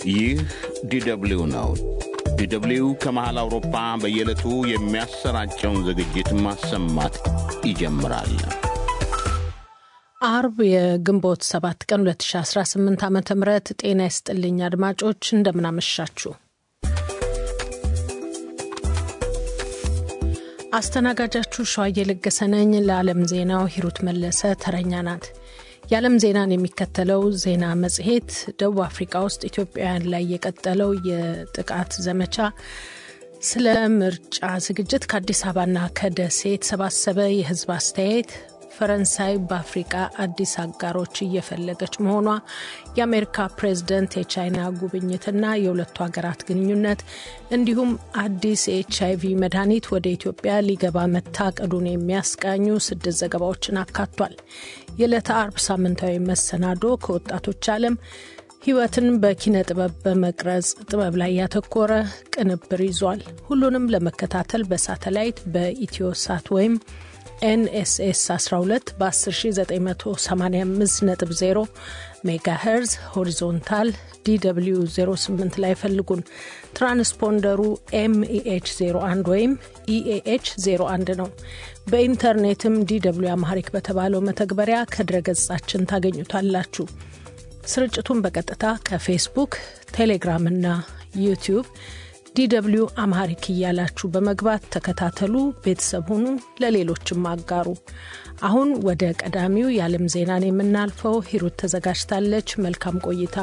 ይህ ዲደብሊው ነው። ዲደብሊው ከመሃል አውሮፓ በየዕለቱ የሚያሰራጨውን ዝግጅት ማሰማት ይጀምራል። አርብ የግንቦት 7 ቀን 2018 ዓ ም ጤና ይስጥልኝ አድማጮች፣ እንደምናመሻችሁ። አስተናጋጃችሁ ሸዋዬ ለገሰ ነኝ። ለዓለም ዜናው ሂሩት መለሰ ተረኛ ናት። የዓለም ዜናን የሚከተለው ዜና መጽሔት ደቡብ አፍሪካ ውስጥ ኢትዮጵያውያን ላይ የቀጠለው የጥቃት ዘመቻ፣ ስለ ምርጫ ዝግጅት ከአዲስ አበባና ከደሴ የተሰባሰበ የሕዝብ አስተያየት፣ ፈረንሳይ በአፍሪቃ አዲስ አጋሮች እየፈለገች መሆኗ፣ የአሜሪካ ፕሬዝደንት የቻይና ጉብኝትና የሁለቱ ሀገራት ግንኙነት እንዲሁም አዲስ የኤች አይቪ መድኃኒት ወደ ኢትዮጵያ ሊገባ መታቀዱን የሚያስቃኙ ስድስት ዘገባዎችን አካቷል። የዕለተ አርብ ሳምንታዊ መሰናዶ ከወጣቶች ዓለም ሕይወትን በኪነ ጥበብ በመቅረጽ ጥበብ ላይ ያተኮረ ቅንብር ይዟል። ሁሉንም ለመከታተል በሳተላይት በኢትዮ ሳት ወይም ኤንኤስኤስ 12 በ10985.0 ሜጋ ሄርዝ ሆሪዞንታል ዲw 08 ላይ ፈልጉን። ትራንስፖንደሩ ኤምኢኤች 01 ወይም ኢኤኤች 01 ነው። በኢንተርኔትም ዲw አማሐሪክ በተባለው መተግበሪያ ከድረገጻችን ታገኙታላችሁ። ስርጭቱን በቀጥታ ከፌስቡክ፣ ቴሌግራም እና ዩቲዩብ ዲw አምሃሪክ እያላችሁ በመግባት ተከታተሉ፣ ቤተሰብ ሁኑ፣ ለሌሎችም አጋሩ። አሁን ወደ ቀዳሚው የዓለም ዜናን የምናልፈው ሂሩት ተዘጋጅታለች። መልካም ቆይታ።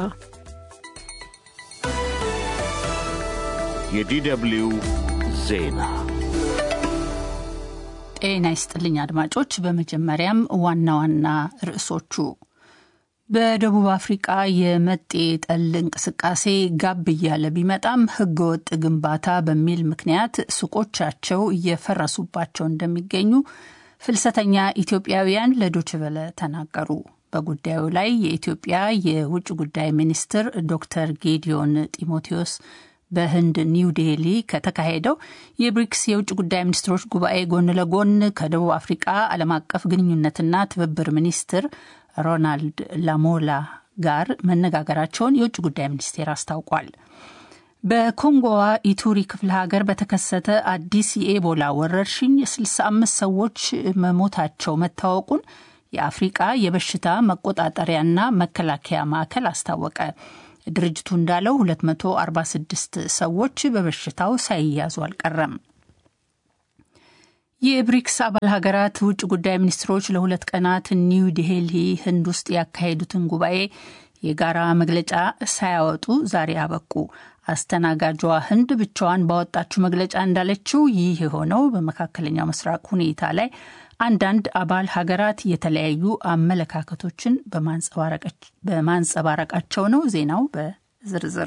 የዲw ዜና ጤና ይስጥልኝ አድማጮች። በመጀመሪያም ዋና ዋና ርዕሶቹ በደቡብ አፍሪቃ የመጤ ጠል እንቅስቃሴ ጋብ እያለ ቢመጣም ሕገወጥ ግንባታ በሚል ምክንያት ሱቆቻቸው እየፈረሱባቸው እንደሚገኙ ፍልሰተኛ ኢትዮጵያውያን ለዶችቨለ ተናገሩ። በጉዳዩ ላይ የኢትዮጵያ የውጭ ጉዳይ ሚኒስትር ዶክተር ጌዲዮን ጢሞቴዎስ በህንድ ኒው ዴሊ ከተካሄደው የብሪክስ የውጭ ጉዳይ ሚኒስትሮች ጉባኤ ጎን ለጎን ከደቡብ አፍሪቃ ዓለም አቀፍ ግንኙነትና ትብብር ሚኒስትር ሮናልድ ላሞላ ጋር መነጋገራቸውን የውጭ ጉዳይ ሚኒስቴር አስታውቋል። በኮንጎዋ ኢቱሪ ክፍለ ሀገር በተከሰተ አዲስ የኤቦላ ወረርሽኝ 65 ሰዎች መሞታቸው መታወቁን የአፍሪቃ የበሽታ መቆጣጠሪያና መከላከያ ማዕከል አስታወቀ። ድርጅቱ እንዳለው 246 ሰዎች በበሽታው ሳይያዙ አልቀረም። የብሪክስ አባል ሀገራት ውጭ ጉዳይ ሚኒስትሮች ለሁለት ቀናት ኒው ዴልሂ ህንድ ውስጥ ያካሄዱትን ጉባኤ የጋራ መግለጫ ሳያወጡ ዛሬ አበቁ። አስተናጋጇ ህንድ ብቻዋን ባወጣችው መግለጫ እንዳለችው ይህ የሆነው በመካከለኛው ምስራቅ ሁኔታ ላይ አንዳንድ አባል ሀገራት የተለያዩ አመለካከቶችን በማንጸባረቃቸው ነው። ዜናው በዝርዝር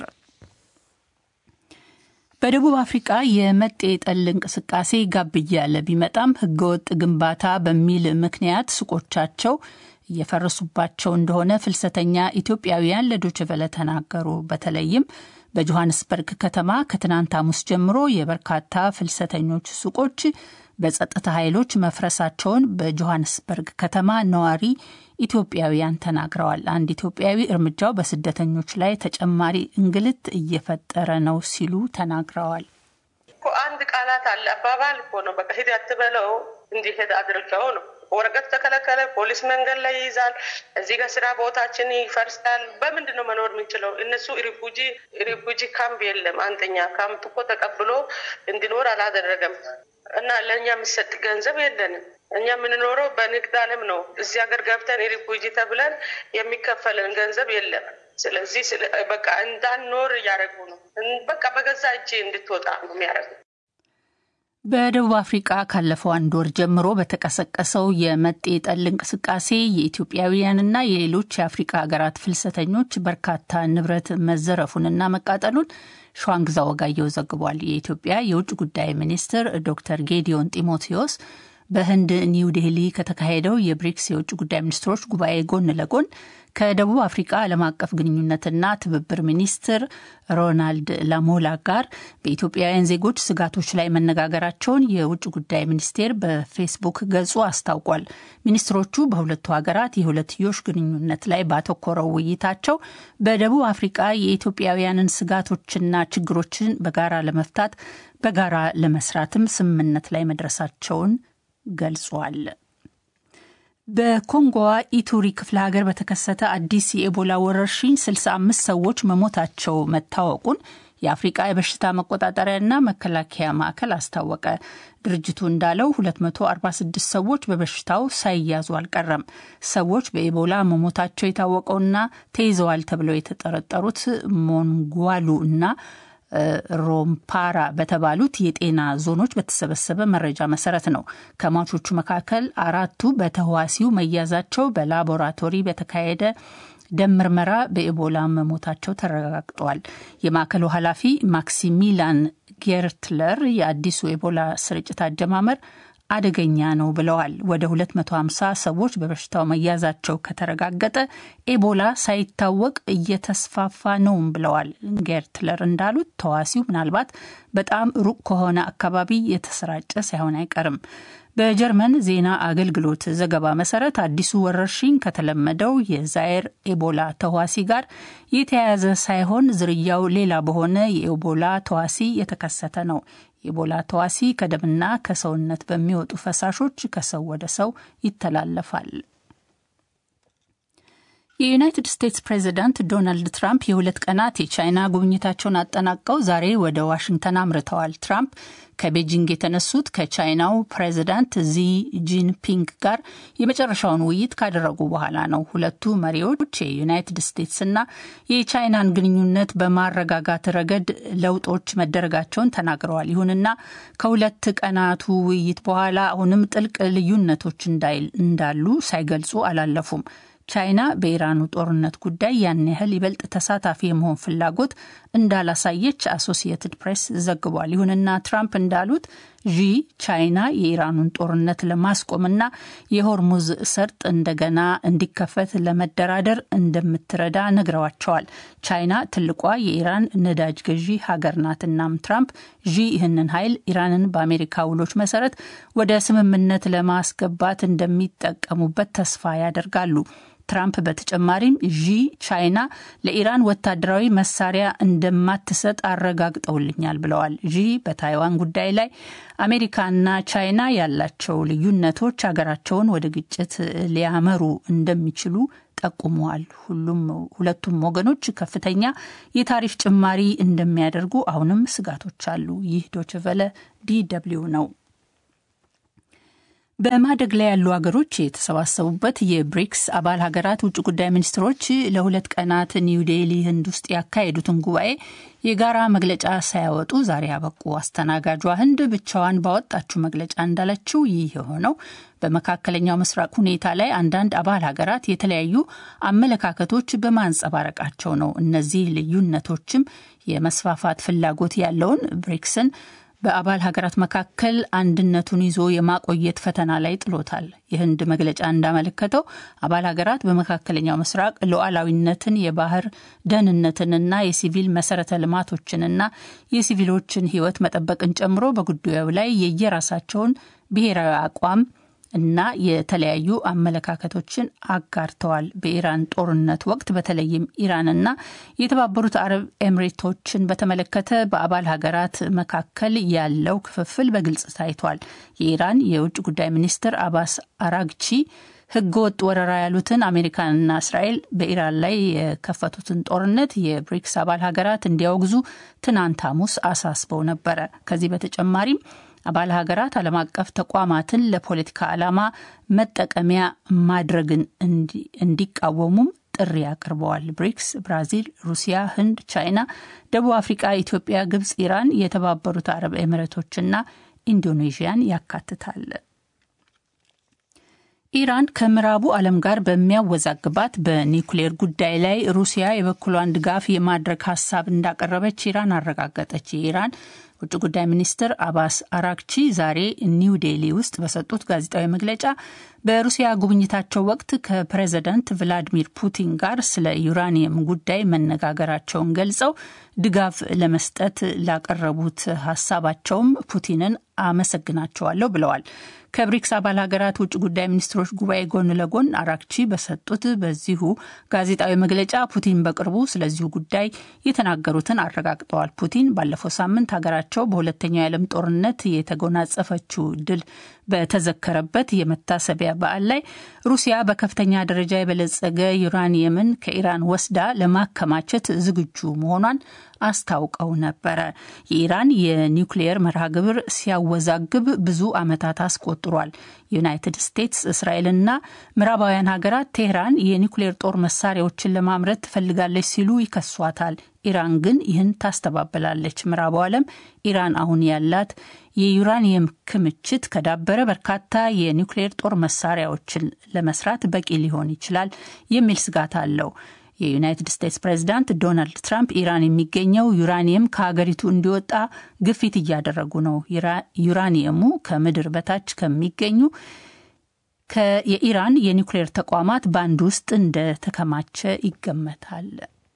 በደቡብ አፍሪቃ የመጤ ጠል እንቅስቃሴ ጋብ እያለ ቢመጣም ህገወጥ ግንባታ በሚል ምክንያት ሱቆቻቸው እየፈረሱባቸው እንደሆነ ፍልሰተኛ ኢትዮጵያውያን ለዶችቨለ ተናገሩ። በተለይም በጆሃንስበርግ ከተማ ከትናንት ሐሙስ ጀምሮ የበርካታ ፍልሰተኞች ሱቆች በጸጥታ ኃይሎች መፍረሳቸውን በጆሃንስበርግ ከተማ ነዋሪ ኢትዮጵያውያን ተናግረዋል። አንድ ኢትዮጵያዊ እርምጃው በስደተኞች ላይ ተጨማሪ እንግልት እየፈጠረ ነው ሲሉ ተናግረዋል። አንድ ቃላት አለ አባባል እኮ ነው። በቃ ሂድ አትበለው እንዲሄድ አድርገው ነው። ወረቀት ተከለከለ፣ ፖሊስ መንገድ ላይ ይይዛል። እዚህ ጋር ስራ ቦታችን ይፈርሳል። በምንድን ነው መኖር የምንችለው? እነሱ ሪፉጂ ሪፉጂ ካምፕ የለም። አንደኛ ካምፕ እኮ ተቀብሎ እንዲኖር አላደረገም እና ለእኛ የሚሰጥ ገንዘብ የለንም። እኛ የምንኖረው በንግድ ዓለም ነው። እዚህ ሀገር ገብተን ሪፉጂ ተብለን የሚከፈለን ገንዘብ የለም። ስለዚህ በቃ እንዳንኖር እያደረጉ ነው። በቃ በገዛ እጅ እንድትወጣ ነው የሚያደርጉ። በደቡብ አፍሪቃ ካለፈው አንድ ወር ጀምሮ በተቀሰቀሰው የመጤ ጠል እንቅስቃሴ የኢትዮጵያውያንና የሌሎች የአፍሪቃ ሀገራት ፍልሰተኞች በርካታ ንብረት መዘረፉንና መቃጠሉን ሸዋንግዛ ወጋየው ዘግቧል። የኢትዮጵያ የውጭ ጉዳይ ሚኒስትር ዶክተር ጌዲዮን ጢሞቴዎስ በህንድ ኒው ዴሊ ከተካሄደው የብሪክስ የውጭ ጉዳይ ሚኒስትሮች ጉባኤ ጎን ለጎን ከደቡብ አፍሪቃ ዓለም አቀፍ ግንኙነትና ትብብር ሚኒስትር ሮናልድ ላሞላ ጋር በኢትዮጵያውያን ዜጎች ስጋቶች ላይ መነጋገራቸውን የውጭ ጉዳይ ሚኒስቴር በፌስቡክ ገጹ አስታውቋል። ሚኒስትሮቹ በሁለቱ ሀገራት የሁለትዮሽ ግንኙነት ላይ ባተኮረው ውይይታቸው በደቡብ አፍሪቃ የኢትዮጵያውያንን ስጋቶችና ችግሮችን በጋራ ለመፍታት በጋራ ለመስራትም ስምምነት ላይ መድረሳቸውን ገልጿል። በኮንጎዋ ኢቱሪ ክፍለ ሀገር በተከሰተ አዲስ የኤቦላ ወረርሽኝ 65 ሰዎች መሞታቸው መታወቁን የአፍሪቃ የበሽታ መቆጣጠሪያና መከላከያ ማዕከል አስታወቀ። ድርጅቱ እንዳለው 246 ሰዎች በበሽታው ሳይያዙ አልቀረም። ሰዎች በኤቦላ መሞታቸው የታወቀውና ተይዘዋል ተብለው የተጠረጠሩት ሞንጓሉ እና ሮምፓራ በተባሉት የጤና ዞኖች በተሰበሰበ መረጃ መሰረት ነው። ከሟቾቹ መካከል አራቱ በተህዋሲው መያዛቸው በላቦራቶሪ በተካሄደ ደም ምርመራ በኤቦላ መሞታቸው ተረጋግጧል። የማዕከሉ ኃላፊ ማክሲሚላን ጌርትለር የአዲሱ ኤቦላ ስርጭት አጀማመር አደገኛ ነው ብለዋል። ወደ 250 ሰዎች በበሽታው መያዛቸው ከተረጋገጠ ኤቦላ ሳይታወቅ እየተስፋፋ ነውም ብለዋል። ጌርትለር እንዳሉት ተዋሲው ምናልባት በጣም ሩቅ ከሆነ አካባቢ የተሰራጨ ሳይሆን አይቀርም። በጀርመን ዜና አገልግሎት ዘገባ መሰረት አዲሱ ወረርሽኝ ከተለመደው የዛየር ኤቦላ ተዋሲ ጋር የተያያዘ ሳይሆን ዝርያው ሌላ በሆነ የኤቦላ ተዋሲ የተከሰተ ነው። የኤቦላ ተዋሲ ከደምና ከሰውነት በሚወጡ ፈሳሾች ከሰው ወደ ሰው ይተላለፋል። የዩናይትድ ስቴትስ ፕሬዚዳንት ዶናልድ ትራምፕ የሁለት ቀናት የቻይና ጉብኝታቸውን አጠናቀው ዛሬ ወደ ዋሽንግተን አምርተዋል። ትራምፕ ከቤጂንግ የተነሱት ከቻይናው ፕሬዚዳንት ዚ ጂንፒንግ ጋር የመጨረሻውን ውይይት ካደረጉ በኋላ ነው። ሁለቱ መሪዎች የዩናይትድ ስቴትስና የቻይናን ግንኙነት በማረጋጋት ረገድ ለውጦች መደረጋቸውን ተናግረዋል። ይሁንና ከሁለት ቀናቱ ውይይት በኋላ አሁንም ጥልቅ ልዩነቶች እንዳሉ ሳይገልጹ አላለፉም። ቻይና በኢራኑ ጦርነት ጉዳይ ያን ያህል ይበልጥ ተሳታፊ የመሆን ፍላጎት እንዳላሳየች አሶሲየትድ ፕሬስ ዘግቧል። ይሁንና ትራምፕ እንዳሉት ዢ ቻይና የኢራኑን ጦርነት ለማስቆምና የሆርሙዝ ሰርጥ እንደገና እንዲከፈት ለመደራደር እንደምትረዳ ነግረዋቸዋል። ቻይና ትልቋ የኢራን ነዳጅ ገዢ ሀገር ናት። እናም ትራምፕ ዢ ይህንን ኃይል ኢራንን በአሜሪካ ውሎች መሰረት ወደ ስምምነት ለማስገባት እንደሚጠቀሙበት ተስፋ ያደርጋሉ። ትራምፕ በተጨማሪም ዢ ቻይና ለኢራን ወታደራዊ መሳሪያ እንደማትሰጥ አረጋግጠውልኛል ብለዋል። ዢ በታይዋን ጉዳይ ላይ አሜሪካና ቻይና ያላቸው ልዩነቶች ሀገራቸውን ወደ ግጭት ሊያመሩ እንደሚችሉ ጠቁመዋል። ሁሉም ሁለቱም ወገኖች ከፍተኛ የታሪፍ ጭማሪ እንደሚያደርጉ አሁንም ስጋቶች አሉ። ይህ ዶችቨለ ዲ ደብልዩ ነው። በማደግ ላይ ያሉ ሀገሮች የተሰባሰቡበት የብሪክስ አባል ሀገራት ውጭ ጉዳይ ሚኒስትሮች ለሁለት ቀናት ኒው ዴሊ ህንድ ውስጥ ያካሄዱትን ጉባኤ የጋራ መግለጫ ሳያወጡ ዛሬ ያበቁ። አስተናጋጇ ህንድ ብቻዋን ባወጣችው መግለጫ እንዳለችው ይህ የሆነው በመካከለኛው ምስራቅ ሁኔታ ላይ አንዳንድ አባል ሀገራት የተለያዩ አመለካከቶች በማንጸባረቃቸው ነው። እነዚህ ልዩነቶችም የመስፋፋት ፍላጎት ያለውን ብሪክስን በአባል ሀገራት መካከል አንድነቱን ይዞ የማቆየት ፈተና ላይ ጥሎታል። የህንድ መግለጫ እንዳመለከተው አባል ሀገራት በመካከለኛው ምስራቅ ሉዓላዊነትን፣ የባህር ደህንነትንና የሲቪል መሰረተ ልማቶችንና የሲቪሎችን ህይወት መጠበቅን ጨምሮ በጉዳዩ ላይ የየራሳቸውን ብሔራዊ አቋም እና የተለያዩ አመለካከቶችን አጋርተዋል። በኢራን ጦርነት ወቅት በተለይም ኢራንና የተባበሩት አረብ ኤምሬቶችን በተመለከተ በአባል ሀገራት መካከል ያለው ክፍፍል በግልጽ ታይቷል። የኢራን የውጭ ጉዳይ ሚኒስትር አባስ አራግቺ ህገ ወጥ ወረራ ያሉትን አሜሪካንና እስራኤል በኢራን ላይ የከፈቱትን ጦርነት የብሪክስ አባል ሀገራት እንዲያወግዙ ትናንት ሐሙስ አሳስበው ነበረ። ከዚህ በተጨማሪም አባል ሀገራት ዓለም አቀፍ ተቋማትን ለፖለቲካ ዓላማ መጠቀሚያ ማድረግን እንዲቃወሙም ጥሪ አቅርበዋል። ብሪክስ ብራዚል፣ ሩሲያ፣ ህንድ፣ ቻይና፣ ደቡብ አፍሪቃ፣ ኢትዮጵያ፣ ግብጽ፣ ኢራን፣ የተባበሩት አረብ ኤሚሬቶችና ኢንዶኔዥያን ያካትታል። ኢራን ከምዕራቡ ዓለም ጋር በሚያወዛግባት በኒውክሌር ጉዳይ ላይ ሩሲያ የበኩሏን ድጋፍ የማድረግ ሀሳብ እንዳቀረበች ኢራን አረጋገጠች። የኢራን ውጭ ጉዳይ ሚኒስትር አባስ አራክቺ ዛሬ ኒው ዴሊ ውስጥ በሰጡት ጋዜጣዊ መግለጫ በሩሲያ ጉብኝታቸው ወቅት ከፕሬዝዳንት ቭላዲሚር ፑቲን ጋር ስለ ዩራኒየም ጉዳይ መነጋገራቸውን ገልጸው ድጋፍ ለመስጠት ላቀረቡት ሀሳባቸውም ፑቲንን አመሰግናቸዋለሁ ብለዋል። ከብሪክስ አባል ሀገራት ውጭ ጉዳይ ሚኒስትሮች ጉባኤ ጎን ለጎን አራክቺ በሰጡት በዚሁ ጋዜጣዊ መግለጫ ፑቲን በቅርቡ ስለዚሁ ጉዳይ የተናገሩትን አረጋግጠዋል። ፑቲን ባለፈው ሳምንት ሀገራቸው በሁለተኛው የዓለም ጦርነት የተጎናጸፈችው ድል በተዘከረበት የመታሰቢያ በዓል ላይ ሩሲያ በከፍተኛ ደረጃ የበለጸገ ዩራኒየምን ከኢራን ወስዳ ለማከማቸት ዝግጁ መሆኗን አስታውቀው ነበረ። የኢራን የኒውክሌየር መርሃ ግብር ሲያወዛግብ ብዙ ዓመታት አስቆጥሯል። ዩናይትድ ስቴትስ፣ እስራኤልና ምዕራባውያን ሀገራት ቴህራን የኒውክሌር ጦር መሳሪያዎችን ለማምረት ትፈልጋለች ሲሉ ይከሷታል። ኢራን ግን ይህን ታስተባብላለች። ምዕራቡ ዓለም ኢራን አሁን ያላት የዩራኒየም ክምችት ከዳበረ በርካታ የኒውክሌር ጦር መሳሪያዎችን ለመስራት በቂ ሊሆን ይችላል የሚል ስጋት አለው። የዩናይትድ ስቴትስ ፕሬዚዳንት ዶናልድ ትራምፕ ኢራን የሚገኘው ዩራኒየም ከሀገሪቱ እንዲወጣ ግፊት እያደረጉ ነው። ዩራኒየሙ ከምድር በታች ከሚገኙ የኢራን የኒውክሌር ተቋማት በአንድ ውስጥ እንደተከማቸ ይገመታል።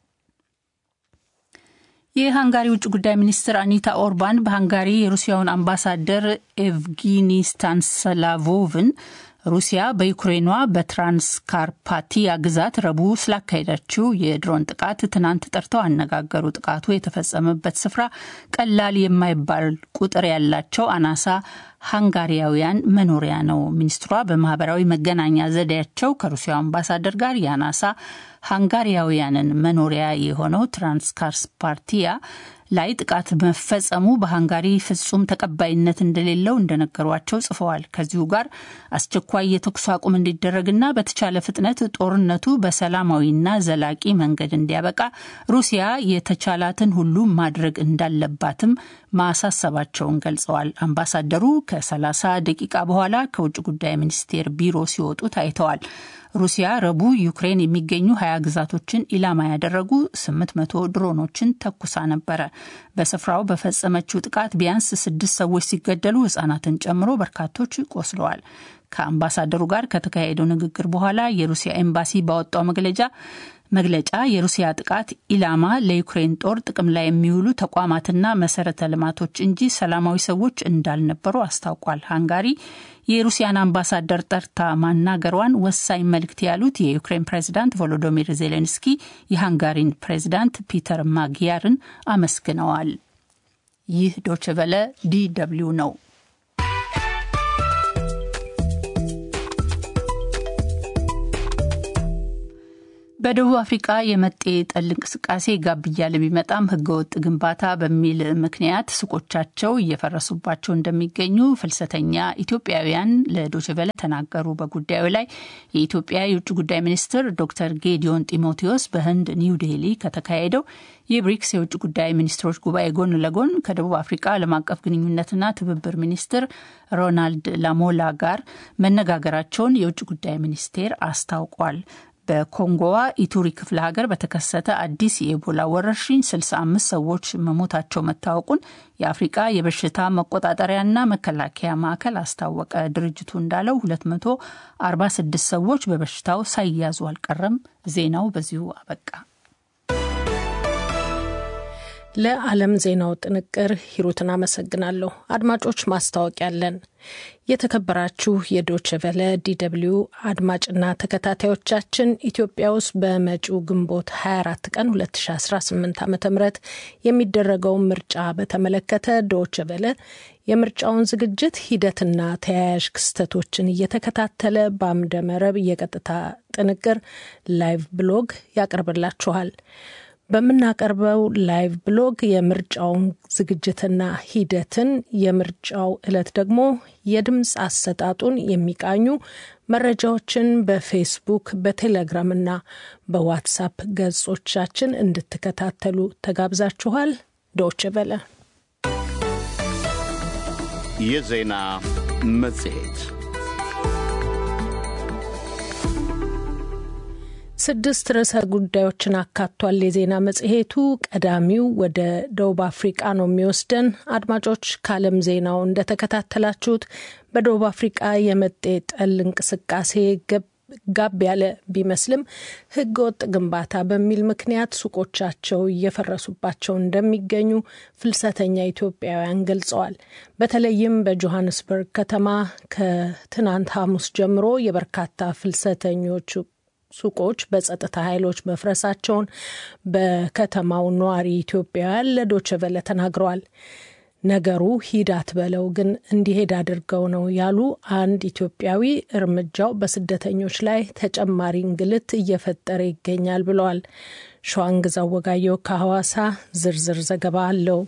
የሃንጋሪ ውጭ ጉዳይ ሚኒስትር አኒታ ኦርባን በሃንጋሪ የሩሲያውን አምባሳደር ኤቭጊኒ ስታንስላቮቭን ሩሲያ በዩክሬኗ በትራንስካርፓቲያ ግዛት ረቡዕ ስላካሄዳችው የድሮን ጥቃት ትናንት ጠርተው አነጋገሩ። ጥቃቱ የተፈጸመበት ስፍራ ቀላል የማይባል ቁጥር ያላቸው አናሳ ሃንጋሪያውያን መኖሪያ ነው። ሚኒስትሯ በማህበራዊ መገናኛ ዘዴያቸው ከሩሲያው አምባሳደር ጋር የአናሳ ሃንጋሪያውያንን መኖሪያ የሆነው ትራንስካርፓቲያ ላይ ጥቃት መፈጸሙ በሃንጋሪ ፍጹም ተቀባይነት እንደሌለው እንደነገሯቸው ጽፈዋል። ከዚሁ ጋር አስቸኳይ የተኩስ አቁም እንዲደረግና በተቻለ ፍጥነት ጦርነቱ በሰላማዊና ዘላቂ መንገድ እንዲያበቃ ሩሲያ የተቻላትን ሁሉ ማድረግ እንዳለባትም ማሳሰባቸውን ገልጸዋል። አምባሳደሩ ከ30 ደቂቃ በኋላ ከውጭ ጉዳይ ሚኒስቴር ቢሮ ሲወጡ ታይተዋል። ሩሲያ ረቡዕ ዩክሬን የሚገኙ ሀያ ግዛቶችን ኢላማ ያደረጉ 800 ድሮኖችን ተኩሳ ነበረ። በስፍራው በፈጸመችው ጥቃት ቢያንስ ስድስት ሰዎች ሲገደሉ ሕጻናትን ጨምሮ በርካቶች ቆስለዋል። ከአምባሳደሩ ጋር ከተካሄደው ንግግር በኋላ የሩሲያ ኤምባሲ ባወጣው መግለጫ መግለጫ የሩሲያ ጥቃት ኢላማ ለዩክሬን ጦር ጥቅም ላይ የሚውሉ ተቋማትና መሰረተ ልማቶች እንጂ ሰላማዊ ሰዎች እንዳልነበሩ አስታውቋል። ሃንጋሪ የሩሲያን አምባሳደር ጠርታ ማናገሯን ወሳኝ መልእክት ያሉት የዩክሬን ፕሬዚዳንት ቮሎዶሚር ዜሌንስኪ የሃንጋሪን ፕሬዚዳንት ፒተር ማግያርን አመስግነዋል። ይህ ዶችቨለ ዲ ደብልዩ ነው። በደቡብ አፍሪቃ የመጤ ጠል እንቅስቃሴ ጋብ እያለ ቢመጣም ህገወጥ ግንባታ በሚል ምክንያት ሱቆቻቸው እየፈረሱባቸው እንደሚገኙ ፍልሰተኛ ኢትዮጵያውያን ለዶችቨለ ተናገሩ። በጉዳዩ ላይ የኢትዮጵያ የውጭ ጉዳይ ሚኒስትር ዶክተር ጌዲዮን ጢሞቴዎስ በህንድ ኒው ዴሊ ከተካሄደው የብሪክስ የውጭ ጉዳይ ሚኒስትሮች ጉባኤ ጎን ለጎን ከደቡብ አፍሪቃ ዓለም አቀፍ ግንኙነትና ትብብር ሚኒስትር ሮናልድ ላሞላ ጋር መነጋገራቸውን የውጭ ጉዳይ ሚኒስቴር አስታውቋል። በኮንጎዋ ኢቱሪ ክፍለ ሀገር በተከሰተ አዲስ የኢቦላ ወረርሽኝ 65 ሰዎች መሞታቸው መታወቁን የአፍሪቃ የበሽታ መቆጣጠሪያና መከላከያ ማዕከል አስታወቀ። ድርጅቱ እንዳለው 246 ሰዎች በበሽታው ሳይያዙ አልቀረም። ዜናው በዚሁ አበቃ። ለዓለም ዜናው ጥንቅር ሂሩትን አመሰግናለሁ። አድማጮች ማስታወቂያ አለን። የተከበራችሁ የዶችቨለ ዲደብልዩ አድማጭና ተከታታዮቻችን ኢትዮጵያ ውስጥ በመጪው ግንቦት 24 ቀን 2018 ዓ ም የሚደረገውን ምርጫ በተመለከተ ዶችቨለ የምርጫውን ዝግጅት ሂደትና ተያያዥ ክስተቶችን እየተከታተለ በአምደ መረብ የቀጥታ ጥንቅር ላይቭ ብሎግ ያቀርብላችኋል። በምናቀርበው ላይቭ ብሎግ የምርጫውን ዝግጅትና ሂደትን የምርጫው ዕለት ደግሞ የድምፅ አሰጣጡን የሚቃኙ መረጃዎችን በፌስቡክ በቴሌግራምና በዋትሳፕ ገጾቻችን እንድትከታተሉ ተጋብዛችኋል። ዶች በለ የዜና መጽሔት ስድስት ርዕሰ ጉዳዮችን አካቷል። የዜና መጽሔቱ ቀዳሚው ወደ ደቡብ አፍሪቃ ነው የሚወስደን። አድማጮች፣ ከዓለም ዜናው እንደተከታተላችሁት በደቡብ አፍሪቃ የመጤ ጠል እንቅስቃሴ ጋብ ያለ ቢመስልም ሕገ ወጥ ግንባታ በሚል ምክንያት ሱቆቻቸው እየፈረሱባቸው እንደሚገኙ ፍልሰተኛ ኢትዮጵያውያን ገልጸዋል። በተለይም በጆሀንስበርግ ከተማ ከትናንት ሐሙስ ጀምሮ የበርካታ ፍልሰተኞች ሱቆች በጸጥታ ኃይሎች መፍረሳቸውን በከተማው ነዋሪ ኢትዮጵያውያን ለዶችቨለ ተናግረዋል። ነገሩ ሂድ አትበለው ግን እንዲሄድ አድርገው ነው ያሉ አንድ ኢትዮጵያዊ እርምጃው በስደተኞች ላይ ተጨማሪ እንግልት እየፈጠረ ይገኛል ብለዋል። ሸዋንግዛው ወጋየው ከሐዋሳ ዝርዝር ዘገባ አለው።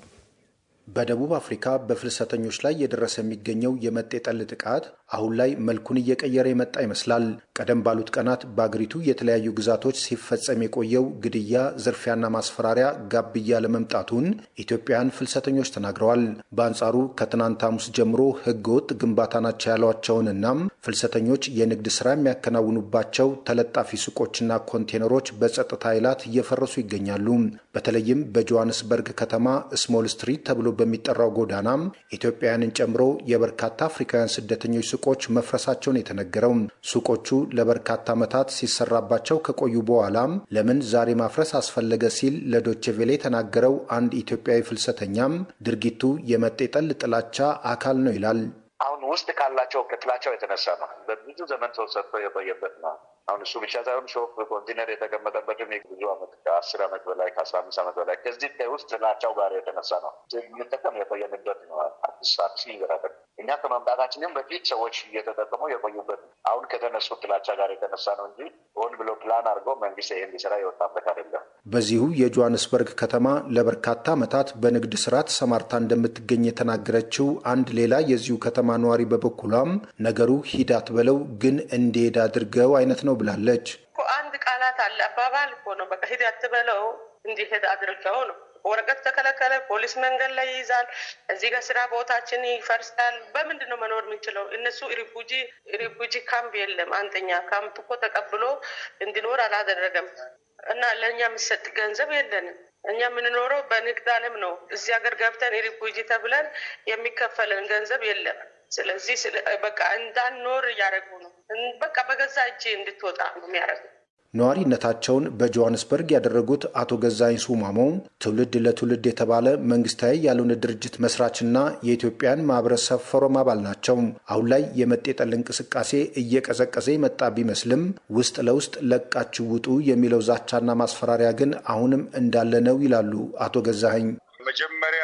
በደቡብ አፍሪካ በፍልሰተኞች ላይ እየደረሰ የሚገኘው የመጤ ጠል ጥቃት አሁን ላይ መልኩን እየቀየረ የመጣ ይመስላል። ቀደም ባሉት ቀናት በአገሪቱ የተለያዩ ግዛቶች ሲፈጸም የቆየው ግድያ፣ ዝርፊያና ማስፈራሪያ ጋብ እያለ መምጣቱን ኢትዮጵያውያን ፍልሰተኞች ተናግረዋል። በአንጻሩ ከትናንት ሐሙስ ጀምሮ ሕገወጥ ግንባታ ናቸው ያሏቸውንና ፍልሰተኞች የንግድ ስራ የሚያከናውኑባቸው ተለጣፊ ሱቆችና ኮንቴነሮች በጸጥታ ኃይላት እየፈረሱ ይገኛሉ። በተለይም በጆሃንስበርግ ከተማ ስሞል ስትሪት ተብሎ በሚጠራው ጎዳናም ኢትዮጵያውያንን ጨምሮ የበርካታ አፍሪካውያን ስደተኞች ሱቆች መፍረሳቸውን የተነገረው ሱቆቹ ለበርካታ ዓመታት ሲሰራባቸው ከቆዩ በኋላም ለምን ዛሬ ማፍረስ አስፈለገ ሲል ለዶቼ ቬሌ የተናገረው አንድ ኢትዮጵያዊ ፍልሰተኛም ድርጊቱ የመጤጠል ጥላቻ አካል ነው ይላል። አሁን ውስጥ ካላቸው ከጥላቻው የተነሳ ነው። በብዙ ዘመን ሰው ሰርቶ የቆየበት ነው። አሁን እሱ ብቻ ሳይሆን ሾፕ ኮንቴነር የተቀመጠበትን ብዙ ዓመት ከአስር ዓመት በላይ ከአስራ አምስት ዓመት በላይ ከዚህ ከውስጥ ጥላቻው ጋር የተነሳ ነው የምንጠቀም የቆየንበት ነው። አዲስ አዲስ ነገር እኛ ከመምጣታችንም በፊት ሰዎች እየተጠቀሙ የቆዩበት አሁን ከተነሱ ጥላቻ ጋር የተነሳ ነው እንጂ ሆን ብሎ ፕላን አድርገው መንግስት ይህን ሊሰራ የወጣበት አይደለም። በዚሁ የጆሃንስበርግ ከተማ ለበርካታ ዓመታት በንግድ ስራ ተሰማርታ እንደምትገኝ የተናገረችው አንድ ሌላ የዚሁ ከተማ ነዋሪ በበኩሏም ነገሩ ሂዳት በለው ግን እንዲሄድ አድርገው አይነት ነው ብላለች። አንድ ቃላት አለ አባባል እኮ ነው። በቃ ሂድ አትበለው እንዲሄድ አድርገው ነው። ወረቀት ተከለከለ፣ ፖሊስ መንገድ ላይ ይይዛል። እዚህ ጋር ስራ ቦታችን ይፈርሳል። በምንድን ነው መኖር የምንችለው? እነሱ ሪፉጂ ሪፉጂ ካምፕ የለም። አንደኛ ካምፕ እኮ ተቀብሎ እንዲኖር አላደረገም እና ለእኛ የሚሰጥ ገንዘብ የለንም። እኛ የምንኖረው በንግድ አለም ነው። እዚህ ሀገር ገብተን ሪፉጂ ተብለን የሚከፈለን ገንዘብ የለም። ስለዚህ በቃ እንዳንኖር እያደረጉ ነው። በቃ በገዛ እጄ እንድትወጣ ነው የሚያደርጉ ነዋሪነታቸውን በጆሃንስበርግ ያደረጉት አቶ ገዛኝ ሱማሞ ትውልድ ለትውልድ የተባለ መንግስታዊ ያልሆነ ድርጅት መስራችና የኢትዮጵያን ማህበረሰብ ፎረም አባል ናቸው። አሁን ላይ የመጤጠል እንቅስቃሴ እየቀዘቀዘ የመጣ ቢመስልም ውስጥ ለውስጥ ለቃችሁ ውጡ የሚለው ዛቻና ማስፈራሪያ ግን አሁንም እንዳለ ነው ይላሉ አቶ ገዛኸኝ። መጀመሪያ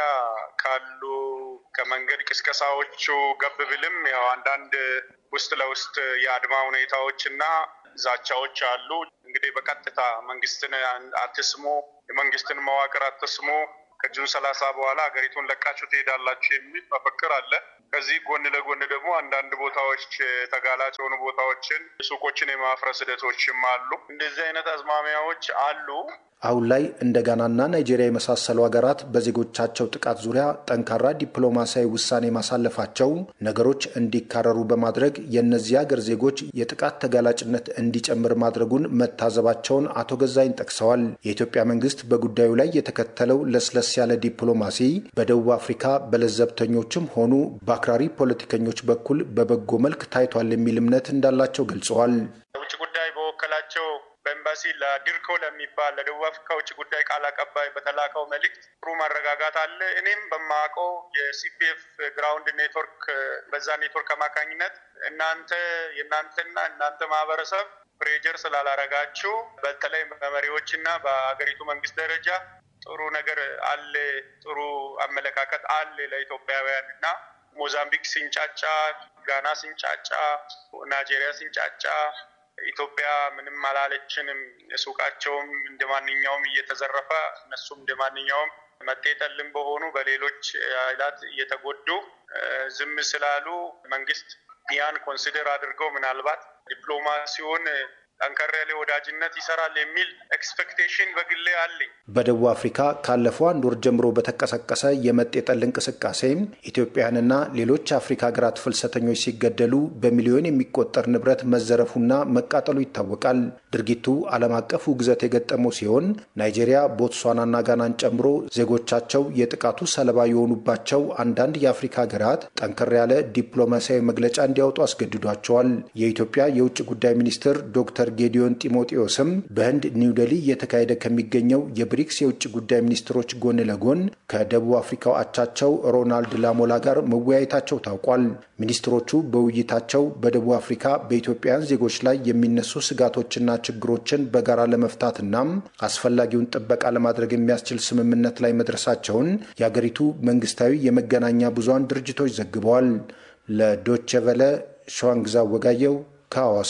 ካሉ ከመንገድ ቅስቀሳዎቹ ገብ ብልም ያው አንዳንድ ውስጥ ለውስጥ የአድማ ሁኔታዎችና ዛቻዎች አሉ። እንግዲህ በቀጥታ መንግስትን አትስሙ፣ የመንግስትን መዋቅር አትስሙ፣ ከጁን ሰላሳ በኋላ ሀገሪቱን ለቃችሁ ትሄዳላችሁ የሚል መፈክር አለ። ከዚህ ጎን ለጎን ደግሞ አንዳንድ ቦታዎች ተጋላጭ የሆኑ ቦታዎችን ሱቆችን የማፍረስ ሂደቶችም አሉ። እንደዚህ አይነት አዝማሚያዎች አሉ። አሁን ላይ እንደ ጋናና ናይጄሪያ የመሳሰሉ ሀገራት በዜጎቻቸው ጥቃት ዙሪያ ጠንካራ ዲፕሎማሲያዊ ውሳኔ ማሳለፋቸው ነገሮች እንዲካረሩ በማድረግ የእነዚህ ሀገር ዜጎች የጥቃት ተጋላጭነት እንዲጨምር ማድረጉን መታዘባቸውን አቶ ገዛይን ጠቅሰዋል። የኢትዮጵያ መንግስት በጉዳዩ ላይ የተከተለው ለስለስ ያለ ዲፕሎማሲ በደቡብ አፍሪካ በለዘብተኞችም ሆኑ በአክራሪ ፖለቲከኞች በኩል በበጎ መልክ ታይቷል የሚል እምነት እንዳላቸው ገልጸዋል። የውጭ ጉዳይ በወከላቸው በኤምባሲ ለዲርኮ ለሚባል ለደቡብ አፍሪካ ውጭ ጉዳይ ቃል አቀባይ በተላከው መልእክት ጥሩ መረጋጋት አለ። እኔም በማውቀው የሲፒኤፍ ግራውንድ ኔትወርክ በዛ ኔትወርክ አማካኝነት እናንተ የእናንተና እናንተ ማህበረሰብ ፕሬጀር ስላላረጋችሁ በተለይ በመሪዎችና በሀገሪቱ መንግስት ደረጃ ጥሩ ነገር አለ፣ ጥሩ አመለካከት አለ ለኢትዮጵያውያን እና ሞዛምቢክ ሲንጫጫ፣ ጋና ሲንጫጫ፣ ናይጄሪያ ሲንጫጫ ኢትዮጵያ ምንም አላለችንም። ሱቃቸውም እንደ ማንኛውም እየተዘረፈ እነሱም እንደ ማንኛውም መጤጠልም በሆኑ በሌሎች ኃይላት እየተጎዱ ዝም ስላሉ መንግስት ያን ኮንሲደር አድርገው ምናልባት ዲፕሎማሲውን ጠንከር ያለ ወዳጅነት ይሰራል የሚል ኤክስፔክቴሽን በግሌ አለኝ። በደቡብ አፍሪካ ካለፈው አንድ ወር ጀምሮ በተቀሰቀሰ የመጤ ጠል እንቅስቃሴ ኢትዮጵያውያንና ሌሎች አፍሪካ ሀገራት ፍልሰተኞች ሲገደሉ በሚሊዮን የሚቆጠር ንብረት መዘረፉና መቃጠሉ ይታወቃል። ድርጊቱ ዓለም አቀፍ ውግዘት የገጠመው ሲሆን ናይጄሪያ፣ ቦትስዋናና ጋናን ጨምሮ ዜጎቻቸው የጥቃቱ ሰለባ የሆኑባቸው አንዳንድ የአፍሪካ ሀገራት ጠንከር ያለ ዲፕሎማሲያዊ መግለጫ እንዲያወጡ አስገድዷቸዋል። የኢትዮጵያ የውጭ ጉዳይ ሚኒስትር ዶክተር ጌዲዮን ጢሞቴዎስም በህንድ ኒውዴሊ እየተካሄደ ከሚገኘው የብሪክስ የውጭ ጉዳይ ሚኒስትሮች ጎን ለጎን ከደቡብ አፍሪካው አቻቸው ሮናልድ ላሞላ ጋር መወያየታቸው ታውቋል። ሚኒስትሮቹ በውይይታቸው በደቡብ አፍሪካ በኢትዮጵያውያን ዜጎች ላይ የሚነሱ ስጋቶችና ችግሮችን በጋራ ለመፍታትና አስፈላጊውን ጥበቃ ለማድረግ የሚያስችል ስምምነት ላይ መድረሳቸውን የአገሪቱ መንግስታዊ የመገናኛ ብዙሃን ድርጅቶች ዘግበዋል። ለዶቼ ቨለ ሸዋንግዛ ወጋየው ከሐዋሳ።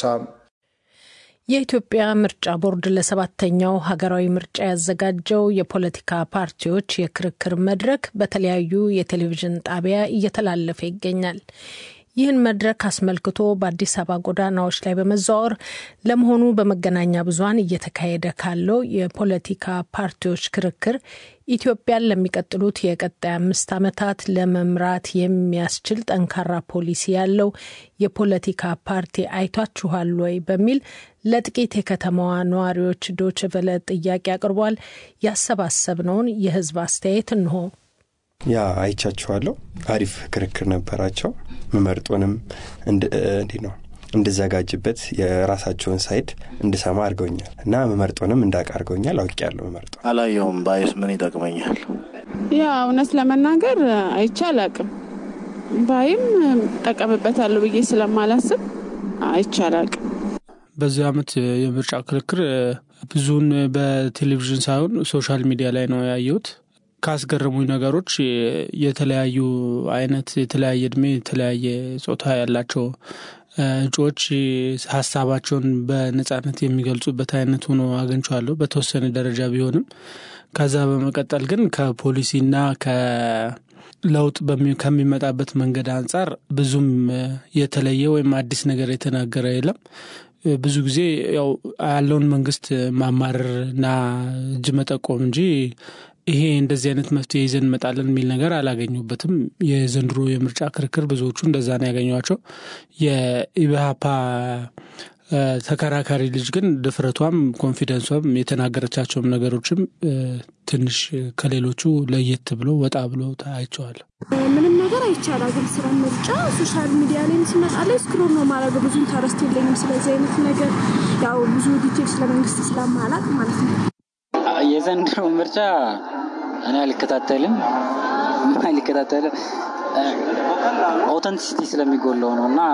የኢትዮጵያ ምርጫ ቦርድ ለሰባተኛው ሀገራዊ ምርጫ ያዘጋጀው የፖለቲካ ፓርቲዎች የክርክር መድረክ በተለያዩ የቴሌቪዥን ጣቢያ እየተላለፈ ይገኛል። ይህን መድረክ አስመልክቶ በአዲስ አበባ ጎዳናዎች ላይ በመዘዋወር ለመሆኑ በመገናኛ ብዙኃን እየተካሄደ ካለው የፖለቲካ ፓርቲዎች ክርክር ኢትዮጵያን ለሚቀጥሉት የቀጣይ አምስት ዓመታት ለመምራት የሚያስችል ጠንካራ ፖሊሲ ያለው የፖለቲካ ፓርቲ አይቷችኋል ወይ በሚል ለጥቂት የከተማዋ ነዋሪዎች ዶችቨለ ጥያቄ አቅርቧል። ያሰባሰብነውን የህዝብ አስተያየት እንሆ። ያ አይቻችኋለሁ። አሪፍ ክርክር ነበራቸው። ምመርጦንም እንዲህ ነው እንድዘጋጅበት የራሳቸውን ሳይድ እንድሰማ አድርገውኛል እና ምመርጦንም እንዳውቅ አድርገውኛል። አውቄያለሁ። ምመርጦ አላየውም። ባይስ ምን ይጠቅመኛል? ያ እውነት ለመናገር አይቼ አላቅም። ባይም ጠቀምበታለሁ ብዬ ስለማላስብ አይቼ አላቅም። በዚህ አመት የምርጫ ክርክር ብዙውን በቴሌቪዥን ሳይሆን ሶሻል ሚዲያ ላይ ነው ያየሁት። ካስገረሙኝ ነገሮች የተለያዩ አይነት የተለያየ እድሜ የተለያየ ጾታ ያላቸው እጩዎች ሀሳባቸውን በነጻነት የሚገልጹበት አይነት ሆኖ አግኝቼዋለሁ በተወሰነ ደረጃ ቢሆንም ከዛ በመቀጠል ግን ከፖሊሲና ከለውጥ ከሚመጣበት መንገድ አንጻር ብዙም የተለየ ወይም አዲስ ነገር የተናገረ የለም። ብዙ ጊዜ ያው ያለውን መንግስት ማማረር እና እጅ መጠቆም እንጂ ይሄ እንደዚህ አይነት መፍትሄ ይዘን እንመጣለን የሚል ነገር አላገኙበትም። የዘንድሮ የምርጫ ክርክር ብዙዎቹ እንደዛ ነው ያገኟቸው። የኢብሃፓ ተከራካሪ ልጅ ግን ድፍረቷም ኮንፊደንሷም የተናገረቻቸውም ነገሮችም ትንሽ ከሌሎቹ ለየት ብሎ ወጣ ብሎ አይቼዋለሁ። ምንም ነገር አይቻላል። ግን ስለ ምርጫ ሶሻል ሚዲያ ላይ ስመጣ ላይ ስክሮል ነው ማድረግ ብዙ ኢንተረስት የለኝም ስለዚህ አይነት ነገር ያው ብዙ ዲቴል ስለ መንግስት ስለማላቅ ማለት ነው። የዘንድሮ ምርጫ እኔ አልከታተልም አልከታተልም ኦተንቲሲቲ ስለሚጎለው ነው እና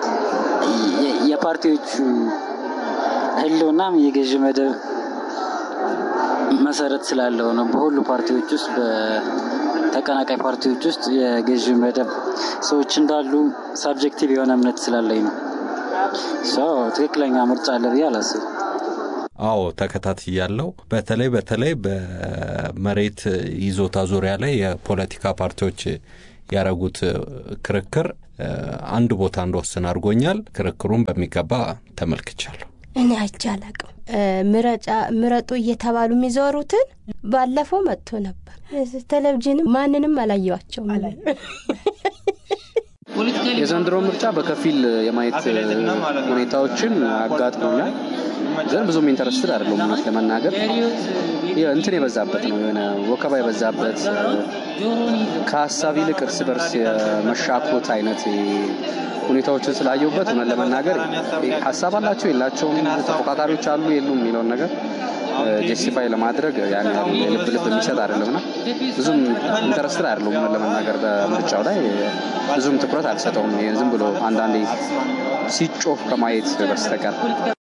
የፓርቲዎቹ ህልውናም የገዥ መደብ መሰረት ስላለው ነው። በሁሉ ፓርቲዎች ውስጥ በተቀናቃይ ፓርቲዎች ውስጥ የገዥ መደብ ሰዎች እንዳሉ ሳብጀክቲቭ የሆነ እምነት ስላለኝ ነው። ትክክለኛ ምርጫ አለ ብዬ አላስብም። አዎ ተከታትያለሁ። በተለይ በተለይ በመሬት ይዞታ ዙሪያ ላይ የፖለቲካ ፓርቲዎች ያረጉት ክርክር አንድ ቦታ እንደወስን አድርጎኛል። ክርክሩን በሚገባ ተመልክቻለሁ። እኔ አይቼ አላቅም። ምረጡ እየተባሉ የሚዞሩትን ባለፈው መጥቶ ነበር። ቴሌቪዥንም ማንንም አላየዋቸውም። የዘንድሮ ምርጫ በከፊል የማየት ሁኔታዎችን አጋጥሞኛል። ግን ብዙም ኢንተረስትድ አይደለሁም እውነት ለመናገር እንትን የበዛበት ነው የሆነ ወከባ የበዛበት ከሀሳብ ይልቅ እርስ በርስ የመሻኮት አይነት ሁኔታዎችን ስላየሁበት እውነት ለመናገር ሀሳብ አላቸው የላቸውም፣ ተፎካካሪዎች አሉ የሉም የሚለውን ነገር ጀስቲፋይ ለማድረግ ያን ያህል ልብ ልብ የሚሰጥ አይደለምና ብዙም ኢንተረስትድ አይደለሁም እውነት ለመናገር በምርጫው ላይ ብዙም ትኩረት አልሰጠውም። ዝም ብሎ አንዳንዴ ሲጮፍ ከማየት በስተቀር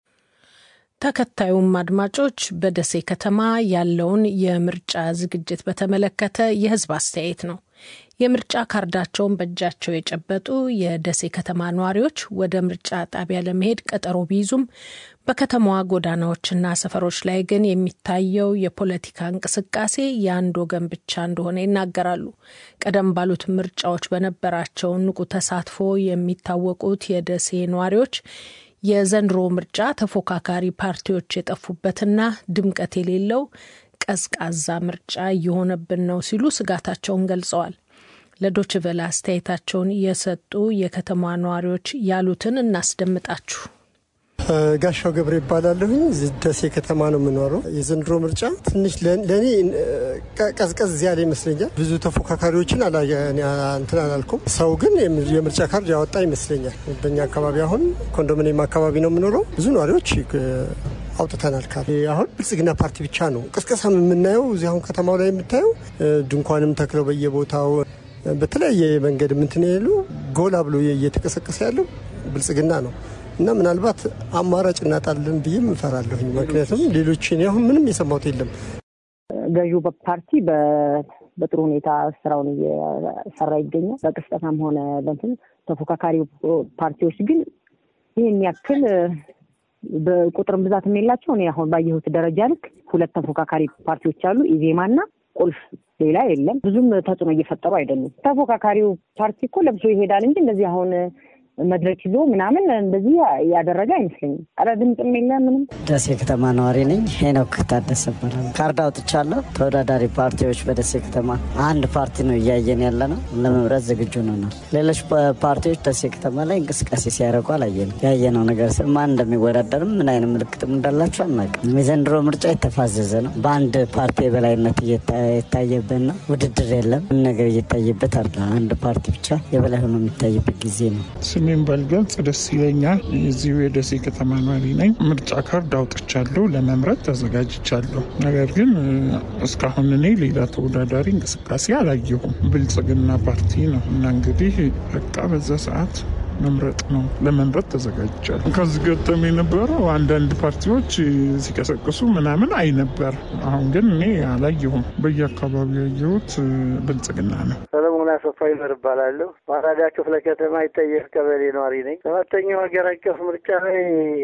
ተከታዩም አድማጮች በደሴ ከተማ ያለውን የምርጫ ዝግጅት በተመለከተ የሕዝብ አስተያየት ነው። የምርጫ ካርዳቸውን በእጃቸው የጨበጡ የደሴ ከተማ ነዋሪዎች ወደ ምርጫ ጣቢያ ለመሄድ ቀጠሮ ቢይዙም በከተማዋ ጎዳናዎችና ሰፈሮች ላይ ግን የሚታየው የፖለቲካ እንቅስቃሴ የአንድ ወገን ብቻ እንደሆነ ይናገራሉ። ቀደም ባሉት ምርጫዎች በነበራቸው ንቁ ተሳትፎ የሚታወቁት የደሴ ነዋሪዎች የዘንድሮ ምርጫ ተፎካካሪ ፓርቲዎች የጠፉበትና ድምቀት የሌለው ቀዝቃዛ ምርጫ እየሆነብን ነው ሲሉ ስጋታቸውን ገልጸዋል። ለዶችቨለ አስተያየታቸውን የሰጡ የከተማ ነዋሪዎች ያሉትን እናስደምጣችሁ። ጋሻው ገብረ ይባላለሁኝ። ደሴ ከተማ ነው የምኖረው። የዘንድሮ ምርጫ ትንሽ ለእኔ ቀዝቀዝ ያለ ይመስለኛል። ብዙ ተፎካካሪዎችን እንትን አላልኩም። ሰው ግን የምርጫ ካርድ ያወጣ ይመስለኛል። በእኛ አካባቢ አሁን ኮንዶሚኒየም አካባቢ ነው የምኖረው። ብዙ ነዋሪዎች አውጥተናል ካርድ። አሁን ብልጽግና ፓርቲ ብቻ ነው ቅስቀሳ የምናየው። እዚህ አሁን ከተማው ላይ የምታየው ድንኳንም ተክለው በየቦታው በተለያየ መንገድ ምንትን ያሉ ጎላ ብሎ እየተቀሰቀሰ ያለው ብልጽግና ነው እና ምናልባት አማራጭ እናጣለን ብዬ እፈራለሁኝ። ምክንያቱም ሌሎች አሁን ምንም የሰማሁት የለም። ገዢው ፓርቲ በጥሩ ሁኔታ ስራውን እየሰራ ይገኛል። በቅስቀሳም ሆነ በንትን ተፎካካሪ ፓርቲዎች ግን ይህን ያክል በቁጥርም ብዛት የላቸው። እኔ አሁን ባየሁት ደረጃ ልክ ሁለት ተፎካካሪ ፓርቲዎች አሉ፣ ኢዜማና ቁልፍ ሌላ የለም። ብዙም ተጽዕኖ እየፈጠሩ አይደሉም። ተፎካካሪው ፓርቲ እኮ ለብሶ ይሄዳል እንጂ እንደዚህ አሁን መድረክ ይዞ ምናምን እንደዚህ ያደረገ አይመስለኝም። ኧረ ድምፅም የለ ምንም። ደሴ ከተማ ነዋሪ ነኝ። ሄኖክ ታደሰ እባላለሁ። ካርድ አውጥቻለሁ። ተወዳዳሪ ፓርቲዎች በደሴ ከተማ አንድ ፓርቲ ነው እያየን ያለ ነው። ለመምረጥ ዝግጁ ነናል። ሌሎች ፓርቲዎች ደሴ ከተማ ላይ እንቅስቃሴ ሲያደርጉ አላየንም። ያየነው ነገር ማን እንደሚወዳደርም ምን አይነት ምልክትም እንዳላቸው አናውቅም። የዘንድሮ ምርጫ የተፋዘዘ ነው። በአንድ ፓርቲ የበላይነት የታየበት ነው። ውድድር የለም። ምን ነገር እየታየበት አለ። አንድ ፓርቲ ብቻ የበላይ ሆኖ የሚታይበት ጊዜ ነው። ስሜን ባልገልጽ ደስ ይለኛል። የዚሁ የደሴ ከተማ ነዋሪ ነኝ። ምርጫ ካርድ አውጥቻለሁ፣ ለመምረጥ ተዘጋጅቻለሁ። ነገር ግን እስካሁን እኔ ሌላ ተወዳዳሪ እንቅስቃሴ አላየሁም። ብልጽግና ፓርቲ ነው እና እንግዲህ በቃ በዛ ሰዓት መምረጥ ነው። ለመምረጥ ተዘጋጅቻለሁ። ከዚህ ገጠም የነበረው አንዳንድ ፓርቲዎች ሲቀሰቅሱ ምናምን አይ ነበር። አሁን ግን እኔ አላየሁም። በየአካባቢው ያየሁት ብልጽግና ነው። ሰለሞን አሰፋ ይመር እባላለሁ። ማራዳ ክፍለ ከተማ ይጠየፍ ቀበሌ ነዋሪ ነኝ። ሰባተኛው ሀገር አቀፍ ምርጫ ላይ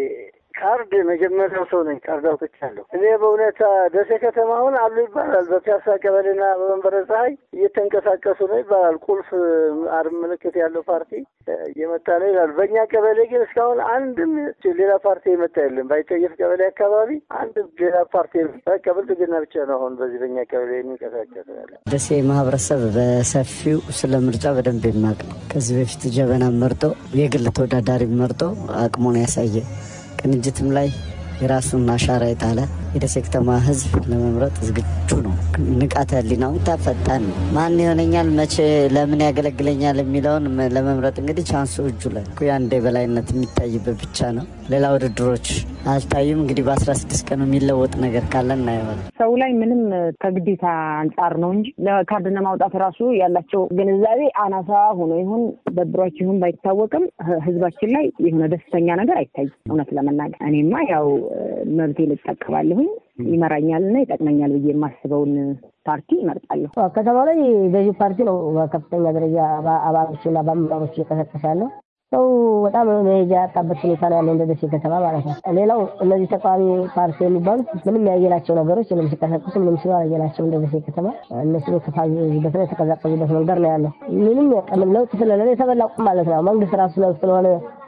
ካርድ መጀመሪያው ሰው ነኝ። ካርድ አውጥቻለሁ። እኔ በእውነታ ደሴ ከተማ አሁን አሉ ይባላል። በፒያሳ ቀበሌና በመንበረ ፀሐይ እየተንቀሳቀሱ ነው ይባላል። ቁልፍ አርም ምልክት ያለው ፓርቲ እየመጣ ነው ይላሉ። በእኛ ቀበሌ ግን እስካሁን አንድም ሌላ ፓርቲ የመጣ የለም። ባይጠየፍ ቀበሌ አካባቢ አንድ ሌላ ፓርቲ በቃ ብልጽግና ብቻ ነው አሁን በዚህ በእኛ ቀበሌ የሚንቀሳቀስ ያለ። ደሴ ማህበረሰብ በሰፊው ስለ ምርጫ በደንብ የሚያውቅ ነው። ከዚህ በፊት ጀበና መርጦ የግል ተወዳዳሪ መርጦ አቅሙን ያሳየ ቅንጅትም ላይ የራሱን አሻራ የጣለ የደሴ ከተማ ሕዝብ ለመምረጥ ዝግጁ ነው። ንቃተ ህሊናው ፈጣን ነው። ማን ይሆነኛል፣ መቼ፣ ለምን ያገለግለኛል የሚለውን ለመምረጥ እንግዲህ ቻንሱ እጁ ላይ የአንድ የበላይነት የሚታይበት ብቻ ነው። ሌላ ውድድሮች አልታዩም። እንግዲህ በአስራ ስድስት ቀኑ የሚለወጥ ነገር ካለ እናየዋለን። ሰው ላይ ምንም ከግዴታ አንጻር ነው እንጂ ለካርድ ለማውጣት ራሱ ያላቸው ግንዛቤ አናሳ ሆኖ ይሁን ደብሯቸው ይሁን ባይታወቅም ህዝባችን ላይ የሆነ ደስተኛ ነገር አይታይም። እውነት ለመናገር እኔማ ያው መብቴን እጠቀማለሁኝ ይመራኛል እና ይጠቅመኛል ብዬ የማስበውን ፓርቲ ይመርጣለሁ። ከተማ ላይ ገዢ ፓርቲ ነው በከፍተኛ ደረጃ አባሎችና በአመራሮች እየቀሰቀሰ ያለው። ሰው በጣም መሄጃ ያጣበት ሁኔታ ነው ያለው እንደ ደሴ ከተማ ማለት ነው። ሌላው እነዚህ ተቃዋሚ ፓርቲ የሚባሉት ምንም ያየናቸው ነገሮች ምንም ሲቀሰቅሱ ምንም ሲሉ አላየናቸው እንደ ደሴ ከተማ እነሱ የተፋዙበት ነው የተቀዛቀዙበት መንገድ ነው ያለው። ምንም ቀምን ለውጥ ስለሌለ የተበላ ቁም ማለት ነው። መንግስት ራሱ ለውጥ ስለሆነ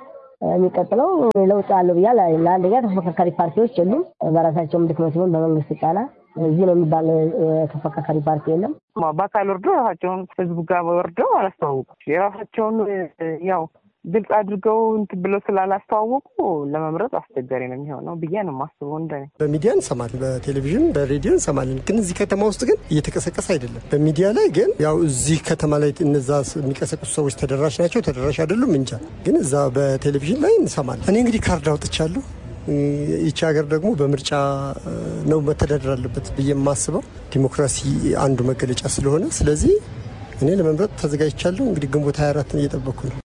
የሚቀጥለው ለውጥ አለው ብያል። ለአንደኛ ተፎካካሪ ፓርቲዎች የሉም። በራሳቸውም ድክመት ሲሆን በመንግስት ጫና እዚህ ነው የሚባል ተፎካካሪ ፓርቲ የለም። በአካል ወርዶ ራሳቸውን ህዝቡ ጋር ወርደው አላስተዋወቁም። የራሳቸውን ያው ግልጽ አድርገው እንትን ብለው ስላላስተዋወቁ ለመምረጥ አስቸጋሪ ነው የሚሆነው ብዬ ነው የማስበው። እንደ በሚዲያ እንሰማለን፣ በቴሌቪዥን በሬዲዮ እንሰማለን። ግን እዚህ ከተማ ውስጥ ግን እየተቀሰቀሰ አይደለም። በሚዲያ ላይ ግን ያው እዚህ ከተማ ላይ እነዛ የሚቀሰቅሱ ሰዎች ተደራሽ ናቸው ተደራሽ አይደሉም እንጃ። ግን እዛ በቴሌቪዥን ላይ እንሰማለን። እኔ እንግዲህ ካርድ አውጥቻለሁ። ይቺ ሀገር ደግሞ በምርጫ ነው መተዳደር አለበት ብዬ የማስበው ዲሞክራሲ አንዱ መገለጫ ስለሆነ፣ ስለዚህ እኔ ለመምረጥ ተዘጋጅቻለሁ። እንግዲህ ግንቦት 24ን እየጠበኩ ነው።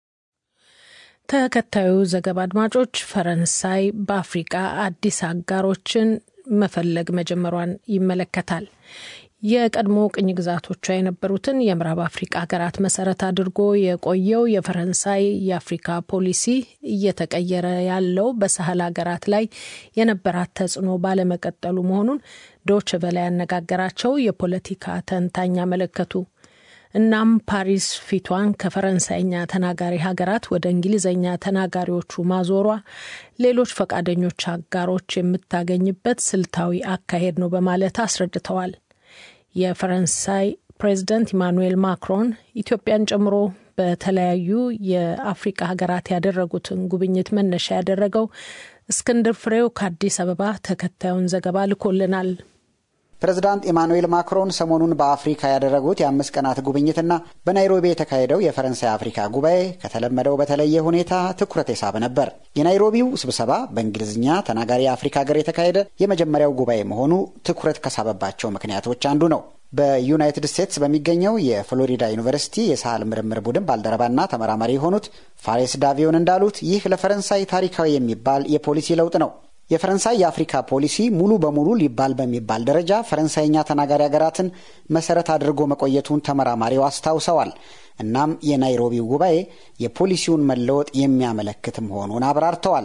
ተከታዩ ዘገባ አድማጮች፣ ፈረንሳይ በአፍሪቃ አዲስ አጋሮችን መፈለግ መጀመሯን ይመለከታል። የቀድሞ ቅኝ ግዛቶቿ የነበሩትን የምዕራብ አፍሪቃ ሀገራት መሰረት አድርጎ የቆየው የፈረንሳይ የአፍሪካ ፖሊሲ እየተቀየረ ያለው በሳህል ሀገራት ላይ የነበራት ተጽዕኖ ባለመቀጠሉ መሆኑን ዶች ቨለ ያነጋገራቸው የፖለቲካ ተንታኝ አመለከቱ። እናም ፓሪስ ፊቷን ከፈረንሳይኛ ተናጋሪ ሀገራት ወደ እንግሊዝኛ ተናጋሪዎቹ ማዞሯ ሌሎች ፈቃደኞች አጋሮች የምታገኝበት ስልታዊ አካሄድ ነው በማለት አስረድተዋል። የፈረንሳይ ፕሬዚደንት ኢማኑኤል ማክሮን ኢትዮጵያን ጨምሮ በተለያዩ የአፍሪቃ ሀገራት ያደረጉትን ጉብኝት መነሻ ያደረገው እስክንድር ፍሬው ከአዲስ አበባ ተከታዩን ዘገባ ልኮልናል። ፕሬዝዳንት ኢማኑኤል ማክሮን ሰሞኑን በአፍሪካ ያደረጉት የአምስት ቀናት ጉብኝትና በናይሮቢ የተካሄደው የፈረንሳይ አፍሪካ ጉባኤ ከተለመደው በተለየ ሁኔታ ትኩረት የሳበ ነበር። የናይሮቢው ስብሰባ በእንግሊዝኛ ተናጋሪ የአፍሪካ ሀገር የተካሄደ የመጀመሪያው ጉባኤ መሆኑ ትኩረት ከሳበባቸው ምክንያቶች አንዱ ነው። በዩናይትድ ስቴትስ በሚገኘው የፍሎሪዳ ዩኒቨርሲቲ የሳህል ምርምር ቡድን ባልደረባና ተመራማሪ የሆኑት ፋሬስ ዳቪዮን እንዳሉት ይህ ለፈረንሳይ ታሪካዊ የሚባል የፖሊሲ ለውጥ ነው። የፈረንሳይ የአፍሪካ ፖሊሲ ሙሉ በሙሉ ሊባል በሚባል ደረጃ ፈረንሳይኛ ተናጋሪ ሀገራትን መሰረት አድርጎ መቆየቱን ተመራማሪው አስታውሰዋል። እናም የናይሮቢው ጉባኤ የፖሊሲውን መለወጥ የሚያመለክት መሆኑን አብራርተዋል።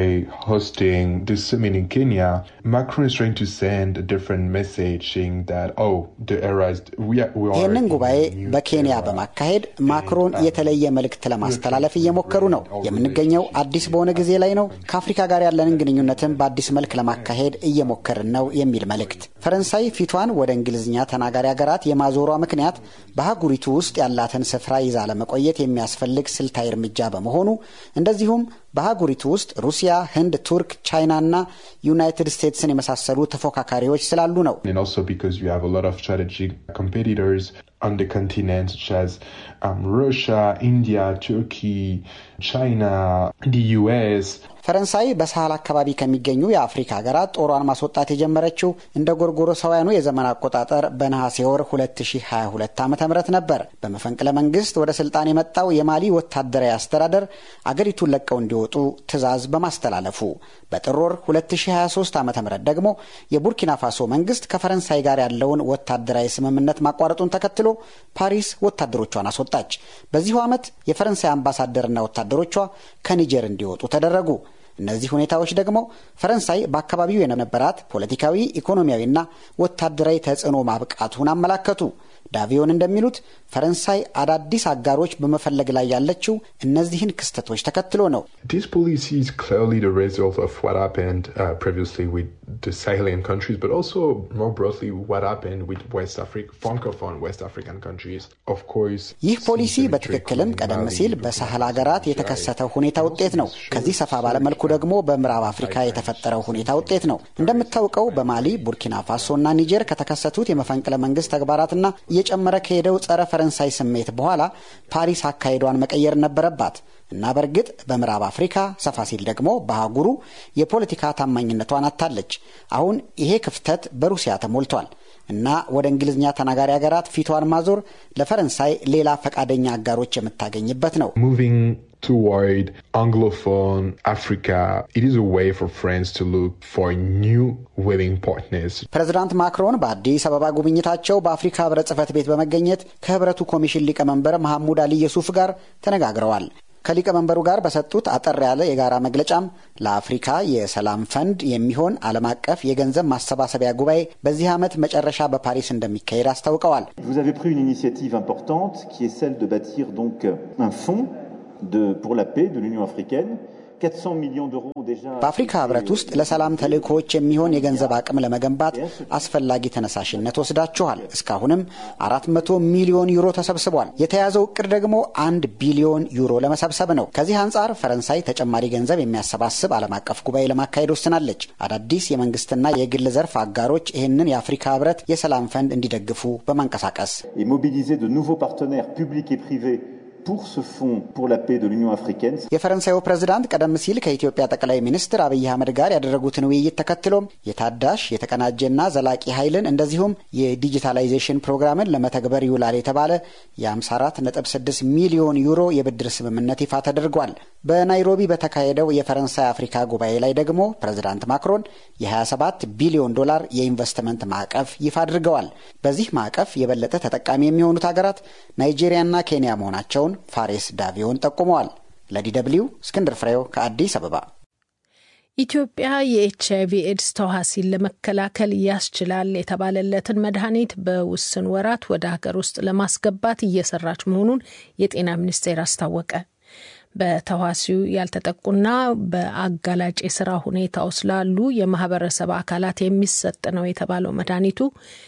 ይህንን ጉባኤ በኬንያ በማካሄድ ማክሮን የተለየ መልእክት ለማስተላለፍ እየሞከሩ ነው። የምንገኘው አዲስ በሆነ ጊዜ ላይ ነው። ከአፍሪካ ጋር ያለንን ግንኙነትን በአዲስ መልክ ለማካሄድ እየሞከርን ነው የሚል መልእክት። ፈረንሳይ ፊቷን ወደ እንግሊዝኛ ተናጋሪ ሀገራት የማዞሯ ምክንያት በአህጉሪቱ ውስጥ ያላትን ስፍራ ይዛ ለመቆየት የሚያስፈልግ ስልታዊ እርምጃ በመሆኑ እንደዚሁም በአህጉሪቱ ውስጥ ሩሲያ፣ ህንድ፣ ቱርክ፣ ቻይና እና ዩናይትድ ስቴትስን የመሳሰሉ ተፎካካሪዎች ስላሉ ነው። on the continent such as um, Russia, India, Turkey, China, the US. ፈረንሳይ በሳህል አካባቢ ከሚገኙ የአፍሪካ ሀገራት ጦሯን ማስወጣት የጀመረችው እንደ ጎርጎሮሳውያኑ የዘመን አቆጣጠር በነሐሴ ወር 2022 ዓ ም ነበር። በመፈንቅለ መንግስት ወደ ስልጣን የመጣው የማሊ ወታደራዊ አስተዳደር አገሪቱን ለቀው እንዲወጡ ትዕዛዝ በማስተላለፉ በጥር ወር 2023 ዓ ም ደግሞ የቡርኪና ፋሶ መንግስት ከፈረንሳይ ጋር ያለውን ወታደራዊ ስምምነት ማቋረጡን ተከትሎ ፓሪስ ወታደሮቿን አስወጣች። በዚሁ ዓመት የፈረንሳይ አምባሳደርና ወታደሮቿ ከኒጀር እንዲወጡ ተደረጉ። እነዚህ ሁኔታዎች ደግሞ ፈረንሳይ በአካባቢው የነበራት ፖለቲካዊ፣ ኢኮኖሚያዊና ወታደራዊ ተጽዕኖ ማብቃቱን አመላከቱ። ዳቪዮን እንደሚሉት ፈረንሳይ አዳዲስ አጋሮች በመፈለግ ላይ ያለችው እነዚህን ክስተቶች ተከትሎ ነው። This policy is clearly the result of what happened uh, previously with the Sahelian countries, but also more broadly what happened with West Africa, Francophone West African countries. Of course, ይህ ፖሊሲ በትክክልም ቀደም ሲል በሳህል ሀገራት የተከሰተው ሁኔታ ውጤት ነው። ከዚህ ሰፋ ባለመልኩ ደግሞ በምዕራብ አፍሪካ የተፈጠረው ሁኔታ ውጤት ነው። እንደምታውቀው በማሊ ቡርኪና ፋሶና ኒጀር ከተከሰቱት የመፈንቅለ መንግስት ተግባራትና እየጨመረ ከሄደው ጸረ ፈረንሳይ ስሜት በኋላ ፓሪስ አካሄዷን መቀየር ነበረባት እና በእርግጥ በምዕራብ አፍሪካ ሰፋ ሲል ደግሞ በአህጉሩ የፖለቲካ ታማኝነቷን አታለች። አሁን ይሄ ክፍተት በሩሲያ ተሞልቷል እና ወደ እንግሊዝኛ ተናጋሪ ሀገራት ፊቷን ማዞር ለፈረንሳይ ሌላ ፈቃደኛ አጋሮች የምታገኝበት ነው። moving toward Anglophone Africa, it is a way for France to look for new willing partners. ፕሬዝዳንት ማክሮን በአዲስ አበባ ጉብኝታቸው በአፍሪካ ህብረት ጽህፈት ቤት በመገኘት ከህብረቱ ኮሚሽን ሊቀመንበር መሐሙድ አሊ የሱፍ ጋር ተነጋግረዋል። ከሊቀመንበሩ ጋር በሰጡት አጠር ያለ የጋራ መግለጫም ለአፍሪካ የሰላም ፈንድ የሚሆን ዓለም አቀፍ የገንዘብ ማሰባሰቢያ ጉባኤ በዚህ ዓመት መጨረሻ በፓሪስ እንደሚካሄድ አስታውቀዋል። Vous avez pris une initiative importante qui est celle de bâtir donc un fonds de, pour la paix de l'Union africaine. 400 millions d'euros déjà. በአፍሪካ ህብረት ውስጥ ለሰላም ተልእኮዎች የሚሆን የገንዘብ አቅም ለመገንባት አስፈላጊ ተነሳሽነት ወስዳችኋል። እስካሁንም 400 ሚሊዮን ዩሮ ተሰብስቧል። የተያዘው እቅድ ደግሞ አንድ ቢሊዮን ዩሮ ለመሰብሰብ ነው። ከዚህ አንጻር ፈረንሳይ ተጨማሪ ገንዘብ የሚያሰባስብ ዓለም አቀፍ ጉባኤ ለማካሄድ ወስናለች። አዳዲስ የመንግስትና የግል ዘርፍ አጋሮች ይህንን የአፍሪካ ህብረት የሰላም ፈንድ እንዲደግፉ በማንቀሳቀስ Et mobiliser de nouveaux partenaires publics et privés pour ce fonds pour la paix de l'Union africaine. የፈረንሳዩ ፕሬዝዳንት ቀደም ሲል ከኢትዮጵያ ጠቅላይ ሚኒስትር አብይ አህመድ ጋር ያደረጉትን ውይይት ተከትሎም የታዳሽ የተቀናጀና ዘላቂ ኃይልን እንደዚሁም የዲጂታላይዜሽን ፕሮግራምን ለመተግበር ይውላል የተባለ የ54.6 ሚሊዮን ዩሮ የብድር ስምምነት ይፋ ተደርጓል። በናይሮቢ በተካሄደው የፈረንሳይ አፍሪካ ጉባኤ ላይ ደግሞ ፕሬዝዳንት ማክሮን የ27 ቢሊዮን ዶላር የኢንቨስትመንት ማዕቀፍ ይፋ አድርገዋል። በዚህ ማዕቀፍ የበለጠ ተጠቃሚ የሚሆኑት ሀገራት ናይጄሪያና ኬንያ መሆናቸውን ፋሬስ ዳቪዮን ጠቁመዋል። ለዲ ደብልዩ እስክንድር ፍሬው ከአዲስ አበባ። ኢትዮጵያ የኤች አይቪ ኤድስ ተዋሲን ለመከላከል ያስችላል የተባለለትን መድኃኒት በውስን ወራት ወደ ሀገር ውስጥ ለማስገባት እየሰራች መሆኑን የጤና ሚኒስቴር አስታወቀ። በተዋሲው ያልተጠቁና በአጋላጭ የስራ ሁኔታ ውስጥ ላሉ የማህበረሰብ አካላት የሚሰጥ ነው የተባለው መድኃኒቱ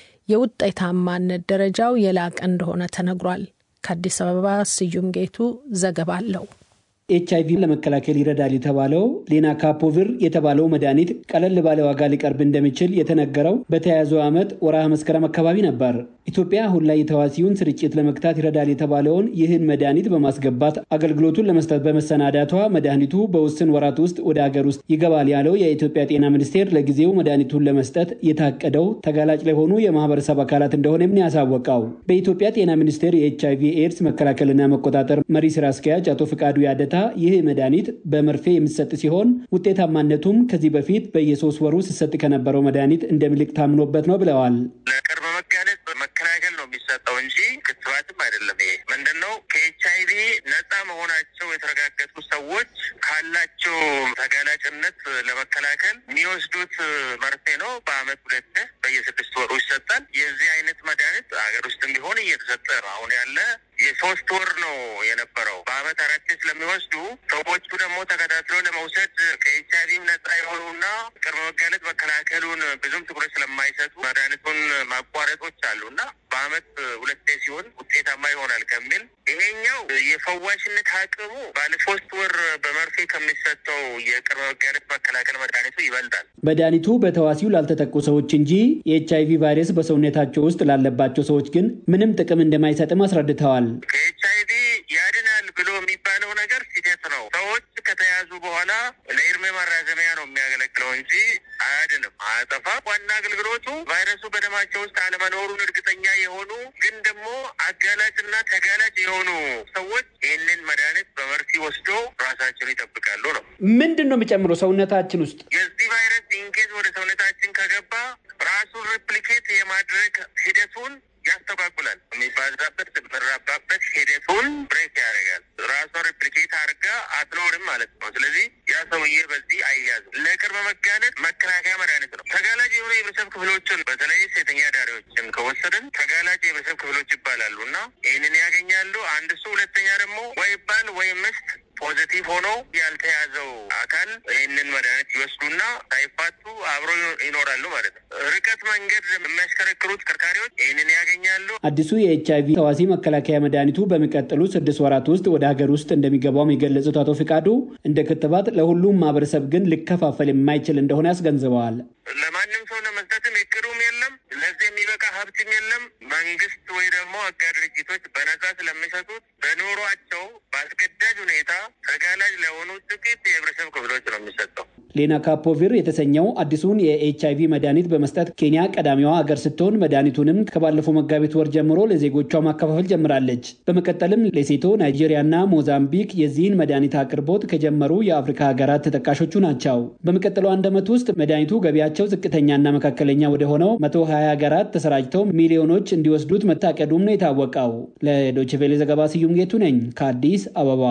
የውጤታማነት ደረጃው የላቀ እንደሆነ ተነግሯል። ከአዲስ አበባ ስዩም ጌቱ ዘገባ አለው። ኤች አይቪ ለመከላከል ይረዳል የተባለው ሌናካፖቪር የተባለው መድኃኒት ቀለል ባለ ዋጋ ሊቀርብ እንደሚችል የተነገረው በተያያዘው ዓመት ወርሃ መስከረም አካባቢ ነበር። ኢትዮጵያ አሁን ላይ የተዋሲውን ስርጭት ለመግታት ይረዳል የተባለውን ይህን መድኃኒት በማስገባት አገልግሎቱን ለመስጠት በመሰናዳቷ መድኃኒቱ በውስን ወራት ውስጥ ወደ ሀገር ውስጥ ይገባል ያለው የኢትዮጵያ ጤና ሚኒስቴር ለጊዜው መድኃኒቱን ለመስጠት የታቀደው ተጋላጭ ለሆኑ የማህበረሰብ አካላት እንደሆነም ነው ያሳወቀው። በኢትዮጵያ ጤና ሚኒስቴር የኤች አይቪ ኤድስ መከላከልና መቆጣጠር መሪ ስራ አስኪያጅ አቶ ፍቃዱ ያደታ ይህ መድኃኒት በመርፌ የሚሰጥ ሲሆን ውጤታማነቱም ከዚህ በፊት በየሶስት ወሩ ሲሰጥ ከነበረው መድኃኒት እንደሚልቅ ታምኖበት ነው ብለዋል። ለቅርብ መጋለጥ መከላከል ነው የሚሰጠው እንጂ ክትባትም አይደለም። ይሄ ምንድን ነው? ከኤች አይቪ ነፃ መሆናቸው የተረጋገጡ ሰዎች ካላቸው ተጋላጭነት ለመከላከል የሚወስዱት መርፌ ነው። በአመት ሁለት በየስድስት ወሩ ይሰጣል። የዚህ አይነት መድኃኒት ሀገር ውስጥም ቢሆን እየተሰጠ ነው። አሁን ያለ የሶስት ወር ነው የነበረው። በአመት አራት ስለሚወስዱ ሰዎቹ ደግሞ ተከታትሎ ለመውሰድ ከኤች አይቪም ነጻ የሆኑና ቅድመ መጋለጥ መከላከሉን ብዙም ትኩረት ስለማይሰጡ መድኃኒቱን ማቋረጦች አሉ እና በአመት ሁለቴ ሲሆን ውጤታማ ይሆናል ከሚል ይሄኛው የፈዋሽነት አቅሙ ባለ ሶስት ወር በመርፌ ከሚሰጠው የቅድመ መጋለጥ መከላከል መድኃኒቱ ይበልጣል። መድኃኒቱ በተዋሲው ላልተጠቁ ሰዎች እንጂ የኤች አይቪ ቫይረስ በሰውነታቸው ውስጥ ላለባቸው ሰዎች ግን ምንም ጥቅም እንደማይሰጥም አስረድተዋል። ከኤች አይቪ ያድናል ብሎ የሚባለው ነገር ስህተት ነው። ሰዎች ከተያዙ በኋላ ለእድሜ ማራዘሚያ ነው የሚያገለግለው እንጂ አያድንም፣ አያጠፋም። ዋና አገልግሎቱ ቫይረሱ በደማቸው ውስጥ አለመኖሩን እርግጠኛ የሆኑ ግን ደግሞ አጋላጭና ተጋላጭ የሆኑ ሰዎች ይህንን መድኃኒት በመርፌ ወስዶ ራሳቸውን ይጠብቃሉ ነው። ምንድን ነው የሚጨምረው ሰውነታችን ውስጥ የዚህ ቫይረስ ኢንኬዝ ወደ ሰውነታችን ከገባ ራሱን ሪፕሊኬት የማድረግ ሂደቱን ያስተጓጉላል። የሚባዛበት የሚራባበት ሂደቱን ብሬክ ያደርጋል። ራሷን ሪፕሊኬት አድርጋ አትኖርም ማለት ነው። ስለዚህ ያ ሰውዬ በዚህ አይያዝም። ለቅርብ መጋለጥ መከላከያ መድኃኒት ነው። ተጋላጭ የሆኑ የህብረተሰብ ክፍሎችን በተለይ ሴተኛ ዳሪዎችን ከወሰድን ተጋላጭ የህብረተሰብ ክፍሎች ይባላሉ እና ይህንን ያገኛሉ። አንድ እሱ፣ ሁለተኛ ደግሞ ወይ ባል ወይ ምስት ፖዘቲቭ ሆኖ ያልተያዘው አካል ይህንን መድኃኒት ይወስዱና ሳይፋቱ አብሮ ይኖራሉ ማለት ነው። ርቀት መንገድ የሚያሽከረክሩ ተሽከርካሪዎች ይህንን ያገኛሉ። አዲሱ የኤች አይቪ ተዋሲ መከላከያ መድኃኒቱ በሚቀጥሉ ስድስት ወራት ውስጥ ወደ ሀገር ውስጥ እንደሚገባውም የገለጹት አቶ ፍቃዱ እንደ ክትባት ለሁሉም ማህበረሰብ ግን ሊከፋፈል የማይችል እንደሆነ ያስገንዝበዋል። ለማንም ሰው ለመስጠትም እቅዱም የለም። ለዚህ የሚበቃ ሀብትም የለም። መንግስት ወይ ደግሞ አጋር ድርጅቶች በነጻ ስለሚሰጡት በኑሯቸው በአስገዳጅ ሁኔታ ተጋላጭ ለሆኑ ጥቂት የህብረተሰብ ክፍሎች ነው የሚሰጠው። ሌና ካፖቪር የተሰኘው አዲሱን የኤች አይቪ መድኃኒት በመስጠት ኬንያ ቀዳሚዋ ሀገር ስትሆን መድኃኒቱንም ከባለፈው መጋቢት ወር ጀምሮ ለዜጎቿ ማከፋፈል ጀምራለች። በመቀጠልም ሌሴቶ፣ ናይጄሪያና ሞዛምቢክ የዚህን መድኃኒት አቅርቦት ከጀመሩ የአፍሪካ ሀገራት ተጠቃሾቹ ናቸው። በሚቀጥለው አንድ ዓመት ውስጥ መድኃኒቱ ገቢያቸው ዝቅተኛና መካከለኛ ወደ ሆነው መቶ ሀያ ሀገራት ተሰራጭተው ሚሊዮኖች እንዲወስዱት መታቀዱም ነው የታወቀው። ለዶችቬሌ ዘገባ ስዩም ጌቱ ነኝ ከአዲስ አበባ።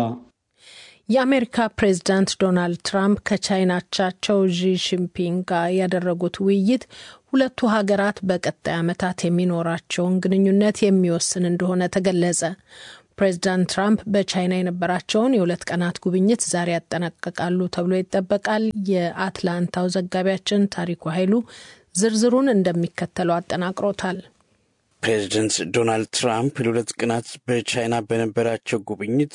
የአሜሪካ ፕሬዝዳንት ዶናልድ ትራምፕ ከቻይና አቻቸው ዢ ጂንፒንግ ጋር ያደረጉት ውይይት ሁለቱ ሀገራት በቀጣይ ዓመታት የሚኖራቸውን ግንኙነት የሚወስን እንደሆነ ተገለጸ። ፕሬዚዳንት ትራምፕ በቻይና የነበራቸውን የሁለት ቀናት ጉብኝት ዛሬ ያጠናቀቃሉ ተብሎ ይጠበቃል። የአትላንታው ዘጋቢያችን ታሪኩ ኃይሉ ዝርዝሩን እንደሚከተለው አጠናቅሮታል። ፕሬዚደንት ዶናልድ ትራምፕ ለሁለት ቀናት በቻይና በነበራቸው ጉብኝት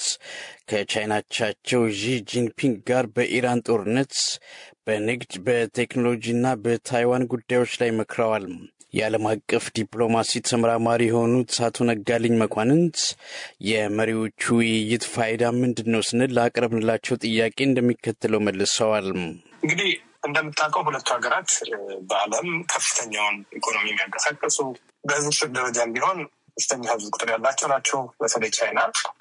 ከቻይናቻቸው ዢ ጂንፒንግ ጋር በኢራን ጦርነት፣ በንግድ፣ በቴክኖሎጂና በታይዋን ጉዳዮች ላይ መክረዋል። የዓለም አቀፍ ዲፕሎማሲ ተመራማሪ የሆኑት አቶ ነጋልኝ መኳንንት የመሪዎቹ ውይይት ፋይዳ ምንድን ነው ስንል ላቀረብንላቸው ጥያቄ እንደሚከተለው መልሰዋል። እንግዲህ እንደምታውቀው ሁለቱ ሀገራት በዓለም ከፍተኛውን ኢኮኖሚ የሚያንቀሳቀሱ በህዝብ ደረጃም ቢሆን ከፍተኛ ህዝብ ቁጥር ያላቸው ናቸው። በተለይ ቻይና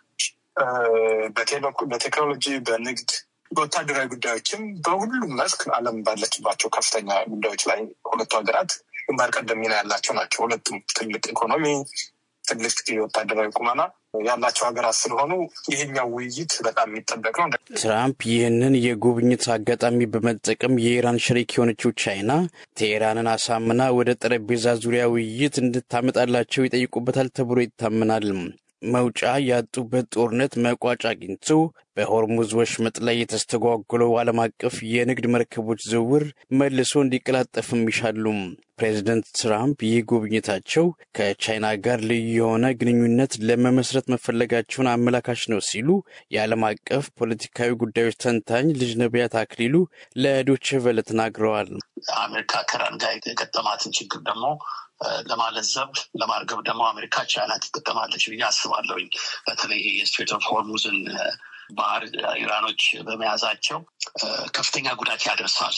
በቴክኖሎጂ፣ በንግድ፣ በወታደራዊ ጉዳዮችም በሁሉም መስክ ዓለም ባለችባቸው ከፍተኛ ጉዳዮች ላይ ሁለቱ ሀገራት ግንባር ቀደም ሚና ያላቸው ናቸው። ሁለቱም ትልቅ ኢኮኖሚ፣ ትልቅ የወታደራዊ ቁመና ያላቸው ሀገራት ስለሆኑ ይሄኛው ውይይት በጣም የሚጠበቅ ነው። ትራምፕ ይህንን የጉብኝት አጋጣሚ በመጠቀም የኢራን ሸሪክ የሆነችው ቻይና ቴሄራንን አሳምና ወደ ጠረጴዛ ዙሪያ ውይይት እንድታመጣላቸው ይጠይቁበታል ተብሎ ይታመናል። መውጫ ያጡበት ጦርነት መቋጫ አግኝቶ በሆርሙዝ ወሽመጥ ላይ የተስተጓጎለው ዓለም አቀፍ የንግድ መርከቦች ዝውውር መልሶ እንዲቀላጠፍም ይሻሉ። ፕሬዚደንት ትራምፕ ይህ ጉብኝታቸው ከቻይና ጋር ልዩ የሆነ ግንኙነት ለመመስረት መፈለጋቸውን አመላካች ነው ሲሉ የዓለም አቀፍ ፖለቲካዊ ጉዳዮች ተንታኝ ልጅ ነቢያት አክሊሉ ለዶቼ ቬለ ተናግረዋል። አሜሪካ ከኢራን ጋር የገጠማትን ችግር ደግሞ ለማለዘብ ለማርገብ ደግሞ አሜሪካ ቻይና ትጠቀማለች ብዬ አስባለሁኝ። በተለይ ይሄ የስትሬት ኦፍ ሆርሙዝን ባህር ኢራኖች በመያዛቸው ከፍተኛ ጉዳት ያደርሳል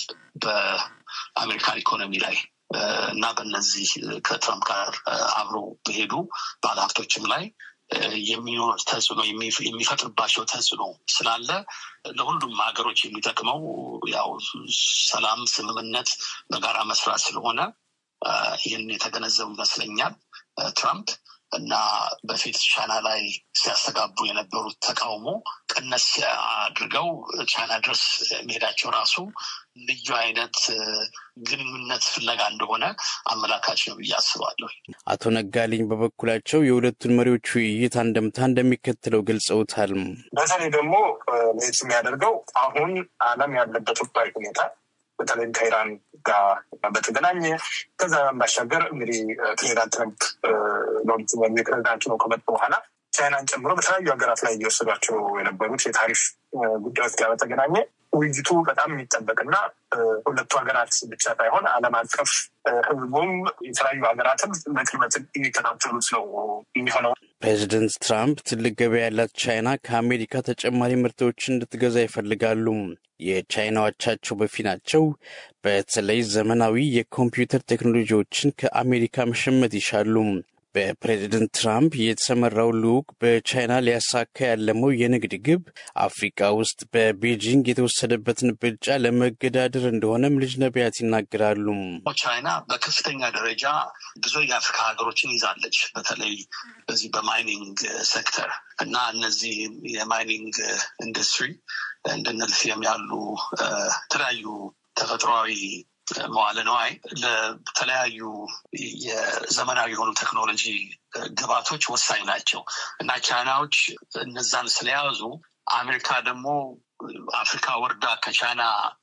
በአሜሪካን ኢኮኖሚ ላይ እና በነዚህ ከትራምፕ ጋር አብሮ በሄዱ ባለሀብቶችም ላይ የሚኖር ተጽዕኖ የሚፈጥርባቸው ተጽዕኖ ስላለ ለሁሉም ሀገሮች የሚጠቅመው ያው ሰላም፣ ስምምነት፣ በጋራ መስራት ስለሆነ ይህን የተገነዘቡ ይመስለኛል ትራምፕ እና በፊት ቻይና ላይ ሲያስተጋቡ የነበሩት ተቃውሞ ቀነስ አድርገው ቻይና ድረስ መሄዳቸው ራሱ ልዩ አይነት ግንኙነት ፍለጋ እንደሆነ አመላካች ነው ብዬ አስባለሁ። አቶ ነጋልኝ በበኩላቸው የሁለቱን መሪዎች ውይይት አንደምታ እንደሚከተለው ገልጸውታል። በተለይ ደግሞ ለየት የሚያደርገው አሁን ዓለም ያለበት ወቅታዊ ሁኔታ በተለይም ከኢራን ጋር በተገናኘ ከዛ ባሻገር እንግዲህ ፕሬዚዳንት ትረምፕ ለሁለቱ ፕሬዚዳንቱ ነው ከመጡ በኋላ ቻይናን ጨምሮ በተለያዩ ሀገራት ላይ እየወሰዷቸው የነበሩት የታሪፍ ጉዳዮች ጋር በተገናኘ ውይይቱ በጣም የሚጠበቅና ሁለቱ ሀገራት ብቻ ሳይሆን ዓለም አቀፍ ሕዝቡም የተለያዩ ሀገራትም በቅርበት የሚከታተሉት ነው የሚሆነው። ፕሬዚደንት ትራምፕ ትልቅ ገበያ ያላት ቻይና ከአሜሪካ ተጨማሪ ምርቶችን እንድትገዛ ይፈልጋሉ። የቻይና አቻቸው በፊናቸው በተለይ ዘመናዊ የኮምፒውተር ቴክኖሎጂዎችን ከአሜሪካ መሸመት ይሻሉ። በፕሬዚደንት ትራምፕ የተሰመራው ልዑክ በቻይና ሊያሳካ ያለመው የንግድ ግብ አፍሪካ ውስጥ በቤጂንግ የተወሰደበትን ብልጫ ለመገዳደር እንደሆነም ልጅ ነቢያት ይናገራሉ። ቻይና በከፍተኛ ደረጃ ብዙ የአፍሪካ ሀገሮችን ይዛለች። በተለይ በዚህ በማይኒንግ ሴክተር እና እነዚህ የማይኒንግ ኢንዱስትሪ እንደነ ሊቲየም ያሉ የተለያዩ ተፈጥሯዊ መዋለ ነዋይ ለተለያዩ የዘመናዊ የሆኑ ቴክኖሎጂ ግባቶች ወሳኝ ናቸው እና ቻይናዎች እነዛን ስለያዙ አሜሪካ ደግሞ አፍሪካ ወርዳ ከቻይና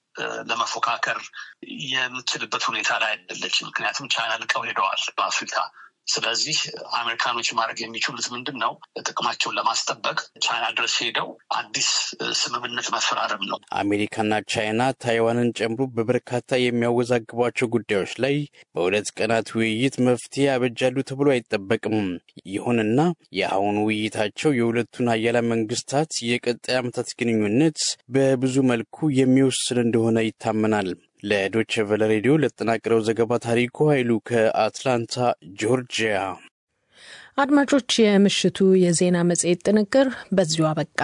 ለመፎካከር የምትችልበት ሁኔታ ላይ አይደለችም። ምክንያቱም ቻይና ልቀው ሄደዋል በአፍሪካ። ስለዚህ አሜሪካኖች ማድረግ የሚችሉት ምንድን ነው? ጥቅማቸውን ለማስጠበቅ ቻይና ድረስ ሄደው አዲስ ስምምነት መፈራረም ነው። አሜሪካና ቻይና ታይዋንን ጨምሮ በበርካታ የሚያወዛግቧቸው ጉዳዮች ላይ በሁለት ቀናት ውይይት መፍትሄ ያበጃሉ ተብሎ አይጠበቅም። ይሁንና የአሁኑ ውይይታቸው የሁለቱን ሀያላን መንግስታት የቀጣይ ዓመታት ግንኙነት በብዙ መልኩ የሚወስን እንደሆነ ይታመናል። ለዶች ቨለ ሬዲዮ ለተጠናቀረው ዘገባ ታሪኩ ኃይሉ ከአትላንታ ጆርጂያ። አድማጮች፣ የምሽቱ የዜና መጽሔት ጥንቅር በዚሁ አበቃ።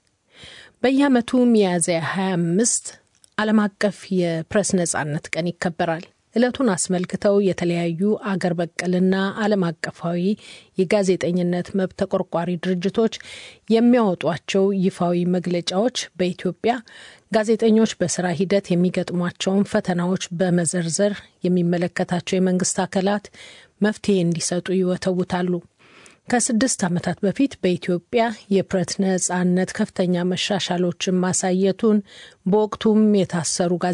በየዓመቱ ሚያዝያ 25 ዓለም አቀፍ የፕሬስ ነጻነት ቀን ይከበራል። ዕለቱን አስመልክተው የተለያዩ አገር በቀልና ዓለም አቀፋዊ የጋዜጠኝነት መብት ተቆርቋሪ ድርጅቶች የሚያወጧቸው ይፋዊ መግለጫዎች በኢትዮጵያ ጋዜጠኞች በስራ ሂደት የሚገጥሟቸውን ፈተናዎች በመዘርዘር የሚመለከታቸው የመንግስት አካላት መፍትሄ እንዲሰጡ ይወተውታሉ። ከስድስት ዓመታት በፊት በኢትዮጵያ የፕሬስ ነጻነት ከፍተኛ መሻሻሎችን ማሳየቱን በወቅቱም የታሰሩ